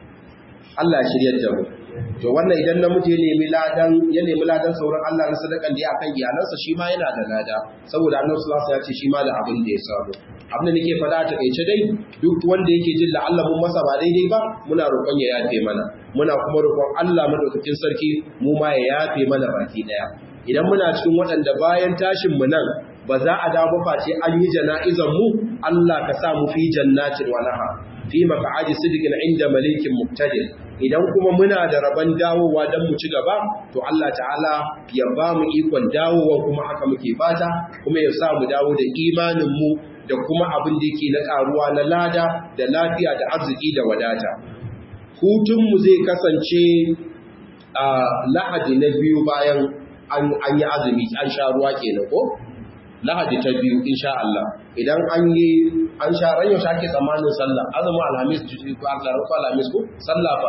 Allah ya shiryar da mu to wannan idan namiji ya nemi ladan ya nemi ladan sauran Allah na sadakan da ya akan iyalansa shi ma yana da lada saboda Annabi sallallahu alaihi wasallam ya ce shi ma da abin da ya samu abin da nake faɗa ta kaice dai duk wanda yake jin la'alla mun masa ba daidai ba muna roƙon ya yafe mana muna kuma roƙon Allah madaukakin sarki mu ma ya yafe mana baki daya idan muna cikin waɗanda bayan tashin mu nan ba za a dawo face an yi jana'izan mu Allah ka sa mu fi jannatin wa naha fi maq'adi sidqin inda malikin muqtadir idan kuma muna da rabon dawowa dan mu ci gaba to Allah ta'ala ya ba mu ikon dawowa kuma haka muke fata kuma ya sa mu dawo da imanin mu da kuma abin da yake na karuwa na lada da lafiya da arziki da wadata hutun mu zai kasance a lahadi na biyu bayan an yi azumi an sha ruwa kenan ko lahadi ta biyu insha Allah idan an yi an sha ran yau ake tsammanin sallah azumin alhamis ko alhamis ko sallah fa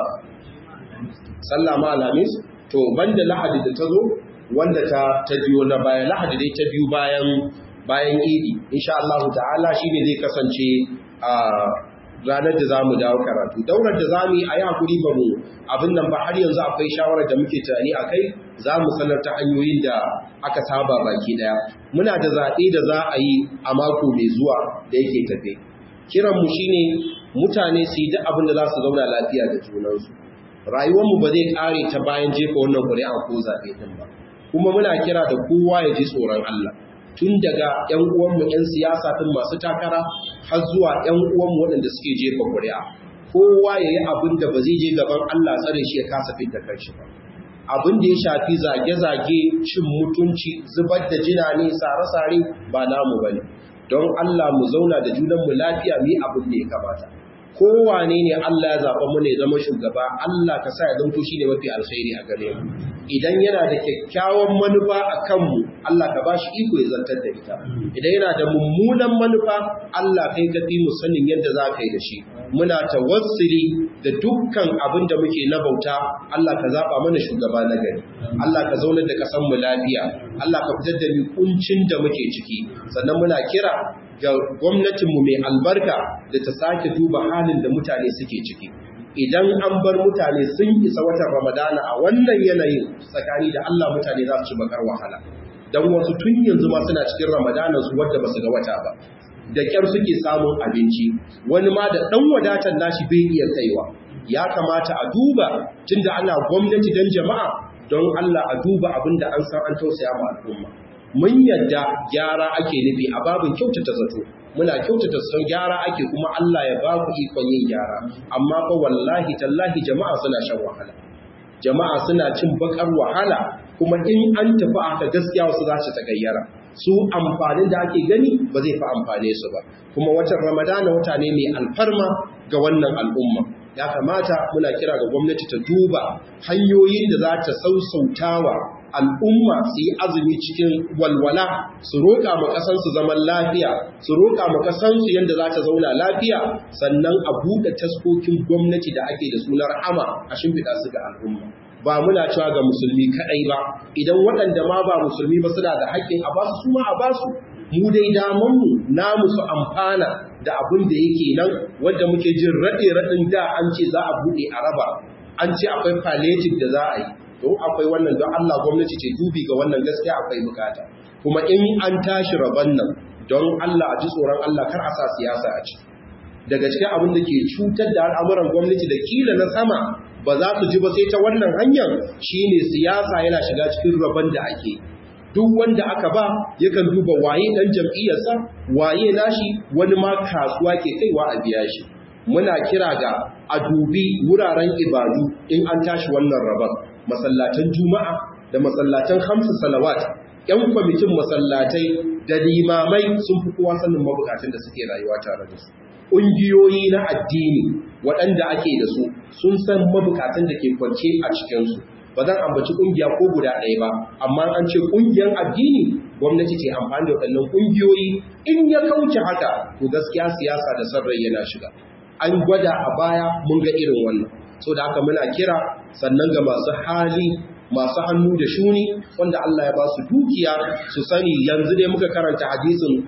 sallah ma alhamis to banda lahadi da ta zo wanda ta ta biyo na baya lahadi dai ta biyu bayan bayan idi insha Allah ta'ala shine zai kasance a ranar da za mu dawo karatu daular da za mu yi a yi hakuri ba mu abin nan ba har yanzu akwai shawarar da muke tunani a kai za mu sanar ta hanyoyin da aka saba baki daya muna da zaɓe da za a yi a mako mai zuwa da yake tafe kiranmu shine mutane su yi duk abin da za su zauna lafiya da junansu rayuwarmu ba zai ƙare ta bayan jefa wannan ƙuri'a ko zaɓe ɗin ba kuma muna kira da kowa ya ji tsoron Allah tun daga 'yan uwanmu 'yan siyasa ɗin masu takara har zuwa 'yan uwanmu waɗanda suke jefa ƙuri'a kowa ya yi abin da ba zai je gaban Allah tsare shi ya kasa fita kanshi ba abin da ya shafi zage-zage cin mutunci zubar da jina ne sare-sare ba namu ba ne don Allah mu zauna da junanmu lafiya mu yi abin da ya kamata kowane ne Allah ya zaɓa mu ne zama shugaba Allah ka sa ya zanto shi ne mafi alkhairi a gare mu idan yana da kyakkyawan manufa a kanmu Allah ka ba shi iko ya zantar da ita idan yana da mummunan manufa Allah kai ka fi mu sanin yadda za ka yi da shi muna tawassuli da dukkan abin da muke na bauta Allah ka zaɓa mana shugaba na gari Allah ka zaunar da ƙasar mu lafiya Allah ka fitar da mu kuncin da muke ciki sannan muna kira ga gwamnatinmu mai albarka da ta sake duba halin da mutane suke ciki idan an bar mutane sun isa watan ramadana a wannan yanayin tsakani da Allah mutane za su ci bakar wahala don wasu tun yanzu ma suna cikin ramadana su wadda ba su ga wata ba da kyar suke samun abinci wani ma da ɗan wadatar nashi bai iya kaiwa ya kamata a duba tunda ana gwamnati don jama'a don Allah a duba abin da an san an tausaya ma al'umma mun yadda gyara ake nufi a babin kyautata zato muna kyautata son gyara ake kuma Allah ya ba ku ikon yin gyara amma fa wallahi tallahi jama'a suna shan wahala jama'a suna cin bakar wahala kuma in an tafi aka gaskiya wasu za su tagayyara su amfanin da ake gani ba zai fi amfane su ba kuma watan ramadana wata ne mai alfarma ga wannan al'umma ya kamata muna kira ga gwamnati ta duba hanyoyin da za ta sausautawa al'umma su yi azumi cikin walwala su roƙa ma ƙasansu zaman lafiya su roƙa ma ƙasansu yadda za ta zauna lafiya sannan a buɗe taskokin gwamnati da ake da sunar ama a shimfiɗa su ga al'umma ba muna cewa ga musulmi kaɗai ba idan waɗanda ma ba musulmi ba suna da haƙƙin a basu su ma a basu mu dai damanmu namu su amfana da abin da yake nan wanda muke jin raɗe raɗin da an ce za a buɗe a raba an ce akwai palliative da za a yi don akwai wannan don Allah gwamnati ce dubi ga wannan gaskiya akwai bukata kuma in an tashi rabon nan don Allah a ji tsoron Allah kar a sa siyasa a ci daga cikin abin da ke cutar da al'amuran gwamnati da kila na sama ba za su ji ba sai ta wannan hanyar shine siyasa yana shiga cikin rabon da ake duk wanda aka ba yakan duba waye dan jam'iyyarsa waye nashi wani ma kasuwa ke kaiwa a biya shi muna kira ga a dubi wuraren ibadu in an tashi wannan rabon masallatan juma'a da masallatan hamsu salawat yan kwamitin masallatai da limamai sun fi kowa sanin mabukatun da suke rayuwa tare da su ƙungiyoyi na addini waɗanda ake da su sun san mabukatun da ke kwance a cikinsu ba zan ambaci ƙungiya ko guda ɗaya ba amma an ce ƙungiyar addini gwamnati ce amfani da waɗannan ƙungiyoyi in ya kauce haka to gaskiya siyasa da sarrai yana shiga an gwada a baya mun ga irin wannan so da haka muna kira sannan ga masu hali masu hannu da shuni wanda Allah ya ba su dukiya su sani yanzu dai muka karanta hadisin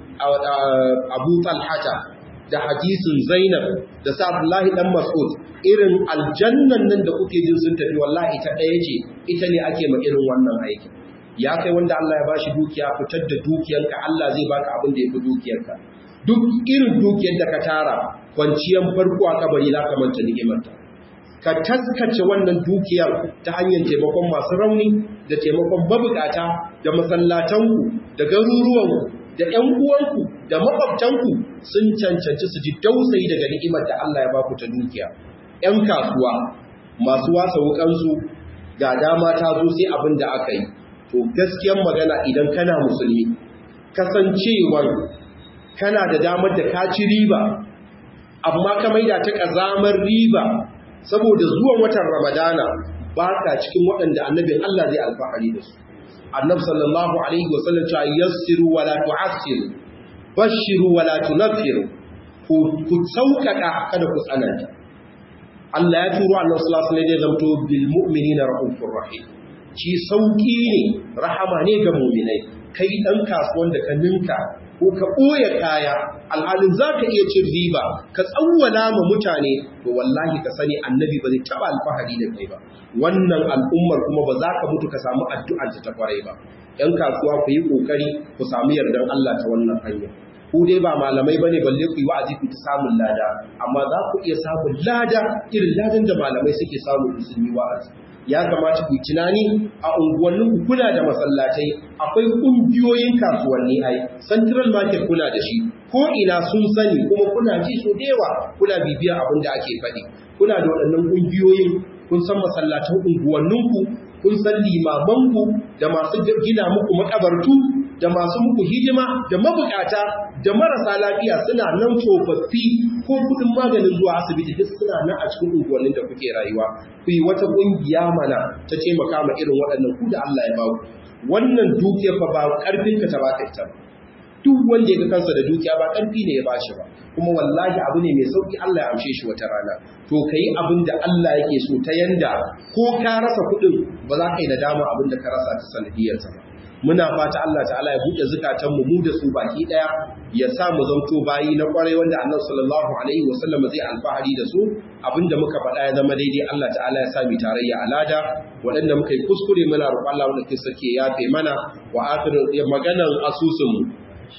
Abu Talhata da hadisin Zainab da sa Abdullahi dan Mas'ud irin aljannan nan da kuke jin sun tafi wallahi ta ɗaya ce ita ne ake ma irin wannan aikin ya kai wanda Allah ya bashi dukiya fitar da dukiyarka Allah zai baka abin da yafi dukiyarka duk irin dukiyar da ka tara kwanciyar farko a kabari za ka manta ni'imarta ka taskace wannan dukiyar ta hanyar taimakon masu rauni da taimakon mabukata da masallatanku da garuruwanku da ƴan uwanku da makwabtanku sun cancanci su ji dausayi daga ni'imar da Allah ya baku ta dukiya ƴan kasuwa masu wasa wukansu ga dama ta zo sai abin da aka yi to gaskiyar magana idan kana musulmi kasancewar kana da damar da ka ci riba amma ka maida ta kazamar riba saboda zuwan watan ramadana ba ka cikin waɗanda annabin Allah zai alfahari da su annabi sallallahu alaihi wasallam ta yassiru wa la tu'assiru bashiru wa la tunfiru ku ku sauƙaƙa kada ku tsananta Allah ya turo annabi sallallahu alaihi wasallam ya zamto bil mu'minina raufur rahim shi sauki ne rahama ne ga mu'minai kai dan kasuwan da ka ninka ko ka ɓoye kaya alhalin za ka iya cin riba ka tsawwala ma mutane to wallahi ka sani annabi ba zai taɓa alfahari da kai ba wannan al'ummar kuma ba za ka mutu ka samu addu'ar ta kwarai ba ‘yan kasuwa ku yi ƙoƙari ku samu yardar Allah ta wannan hanya ku dai ba malamai ba ne balle ku yi wa'azi ku ta samun lada amma za ku iya samun lada irin ladan da malamai suke samun musulmi wa'azi ya kamata ku tunani a unguwannin ku kuna da masallatai akwai kungiyoyin kasuwanni ai central market kuna da shi ko ina sun sani kuma kuna ji so da yawa kuna bibiya abin da ake faɗi kuna da waɗannan kungiyoyin kun san masallatan unguwannin ku kun san limaman ku da masu gina muku makabartu da masu muku hidima da mabukata da marasa lafiya suna nan tsofaffi ko kudin maganin zuwa asibiti duk suna nan a cikin unguwannin da kuke rayuwa ku yi wata kungiya mana ta taimaka ma irin waɗannan ku da Allah ya ba ku wannan dukiyar fa ba karfin ka ta baka ita duk wanda ya ga kansa da dukiya ba karfi ne ya bashi ba kuma wallahi abu ne mai sauki Allah ya amshe shi wata rana to kai abin da Allah yake so ta yanda ko ka rasa kuɗin ba za ka yi nadama abin da ka rasa ta sanadiyarsa ba muna fata Allah ta'ala ya buɗe zukatanmu mu da su baki ɗaya ya sa mu zanto bayi na ƙwarai wanda annabi sallallahu alaihi wa sallam zai alfahari da su abinda muka faɗa ya zama daidai Allah ta'ala ya sa mu tarayya alada waɗanda muka yi kuskure muna roƙon Allah wanda ke sake yafe mana wa akhiru maganar asusun mu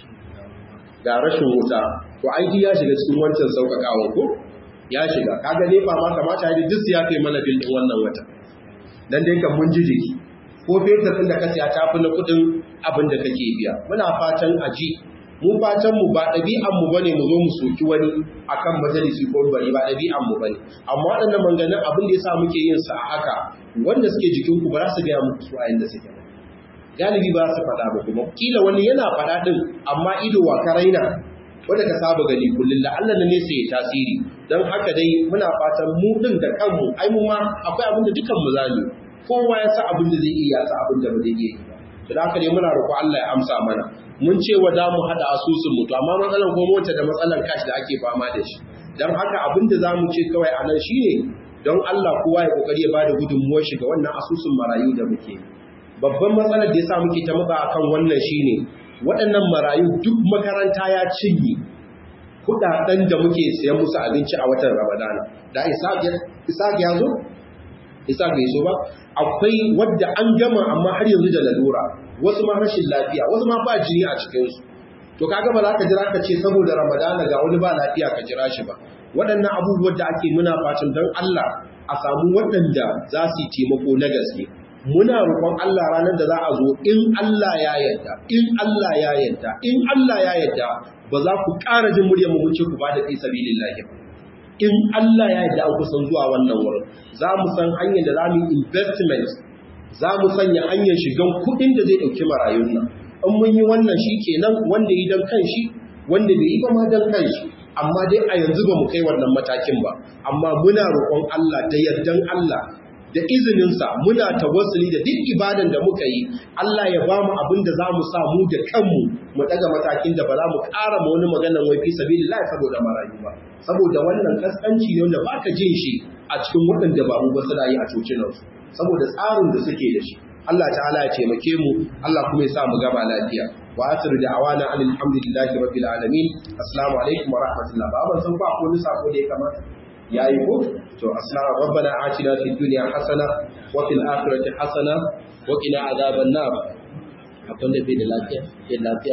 ga rashin wuta to ai ya shiga cikin wancan sauƙaƙawa ko ya shiga kaga ne ba ma kamata ya duk ya kai mana bil din wannan wata dan dai kan mun ji jiki ko fetur ɗin da ka siya ta fi na kuɗin abin da kake biya muna fatan aji mu fatan mu ba ɗabi'an mu bane mu zo mu soki wani akan majalisi ko bari ba ɗabi'an mu bane amma waɗannan manganin abin da yasa muke yin sa a haka wanda suke jikin ku ba za su gaya muku su a yanda suke ba galibi ba su faɗa ba kuma kila wani yana faɗa ɗin amma ido wa ka raina wanda ka saba gani kullum da Allah ne sai ya tasiri don haka dai muna fatan mu ɗin da kanmu ai mu ma akwai abin da dukan mu zamu kowa ya sa abin da zai iya sa abin da ba zai iya yi ba to da haka ne muna roƙo Allah ya amsa mana mun ce wa da mu hada asusun mu to amma matsalar ko mota da matsalar cash da ake fama da shi dan haka abin da zamu ce kawai a nan shine don Allah kowa ya kokari ya bada gudunmuwar shi ga wannan asusun marayu da muke babban matsalar da yasa muke ta matsa akan wannan shine waɗannan marayu duk makaranta ya cinye kudaden da muke siyan musu abinci a watan Ramadana da isa ya zo isa bai so ba akwai wadda an gama amma har yanzu da lalura wasu ma rashin lafiya wasu ma ba jini a cikinsu to kaga ba za ka jira ka ce saboda ramadana ga wani ba lafiya ka jira shi ba waɗannan abubuwan da ake muna fatan don Allah a samu waɗanda za su yi taimako na gaske muna roƙon Allah ranar da za a zo in Allah ya yarda in Allah ya yarda in Allah ya yarda ba za ku ƙara jin muryar mu ce ku ba da fi sabilillahi ba in Allah ya yarda an kusan zuwa wannan wurin za mu san hanyar da za mu yi investment za mu sanya hanyar shigan kuɗin da zai ɗauki marayun nan in mun yi wannan shi kenan wanda yi don kan shi wanda bai yi ba ma don kan shi amma dai a yanzu ba mu kai wannan matakin ba amma muna roƙon Allah da yardan Allah da izininsa muna tawassuli da duk ibadan da muka yi Allah ya ba mu abin da za mu sa mu da kanmu mu daga matakin da ba za mu ƙara ma wani maganan wai fi sabilillah saboda marayu ba saboda wannan kaskanci ne wanda baka jin shi a cikin waɗanda ba mu ba suna yi a cocinansu saboda tsarin da suke da shi Allah ta'ala ya taimake mu Allah kuma ya sa mu gaba lafiya wa asiru da awana alhamdulillahi rabbil alamin assalamu alaikum wa rahmatullah ba ban san ba ko wani sako da ya kamata yayi ko to assalamu rabbana atina fid dunya hasana wa fil akhirati hasana wa qina adhaban nar akwai da bai da lafiya bai lafiya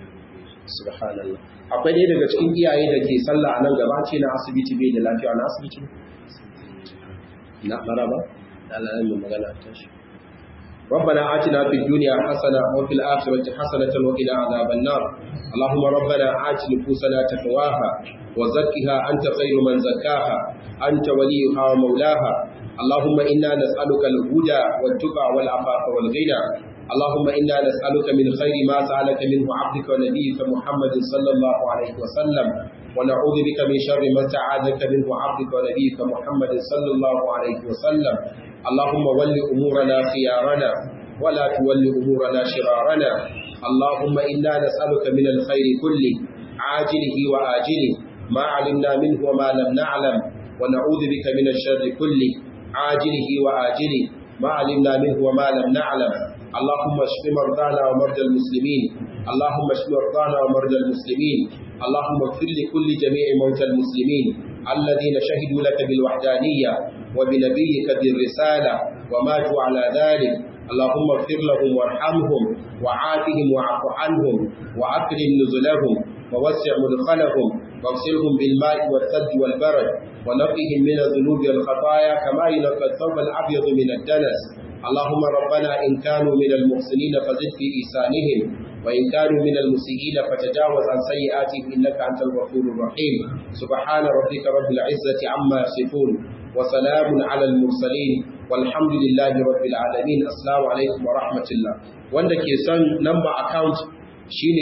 subhanallah akwai ɗaya daga cikin iyaye da ke sallah a nan gaba ce na asibiti bai da lafiya na asibiti na maraba da Allah ya magana ta shi ربنا آتنا في الدنيا حسنة وفي الآخرة حسنة وقنا عذاب النار اللهم ربنا آت نفوسنا تقواها وزكها أنت خير من زكاها أنت وليها ومولاها اللهم إنا نسألك الهدى والتقى والعفاف والغنى اللهم إنا نسألك من خير ما سألك منه عبدك ونبيك محمد صلى الله عليه وسلم ونعوذ بك من شر ما استعاذك منه عبدك ونبيك محمد صلى الله عليه وسلم اللهم ول أمورنا خيارنا ولا تول أمورنا شرارنا اللهم إنا نسألك من الخير كله عاجله وآجله ما علمنا منه وما لم نعلم ونعوذ بك من الشر كله عاجله وآجله ما علمنا منه وما لم نعلم اللهم اشف مرضانا ومرضى المسلمين اللهم اشف مرضانا ومرضى المسلمين اللهم اغفر لكل جميع موتى المسلمين الذين شهدوا لك بالوحدانية وبنبيك بالرسالة وماتوا على ذلك اللهم اغفر لهم وارحمهم وعافهم واعف عنهم وأكرم نزلهم ووسع مدخلهم واغسلهم بالماء والثلج والبرد ونقهم من الذنوب والخطايا كما ينقى الثوب الأبيض من الدنس اللهم ربنا إن كانوا من المحسنين فزد في إحسانهم وإن كانوا من المسيئين فتجاوز عن سيئاتهم إنك أنت الغفور الرحيم سبحان ربك رب العزة عما يصفون وسلام على المرسلين والحمد لله رب العالمين السلام عليكم ورحمة الله wanda ke son number account shine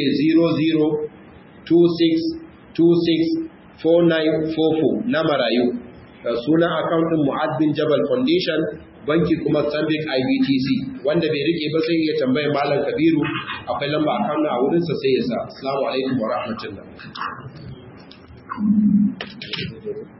0026264944 na marayu sunan account din Mu'ad bin Jabal Foundation banki kuma Stanbic IBTC wanda bai rike ba sai ya tambaye Malam Kabiru akwai lamba account a wurin sa sai ya sa assalamu alaikum wa rahmatullah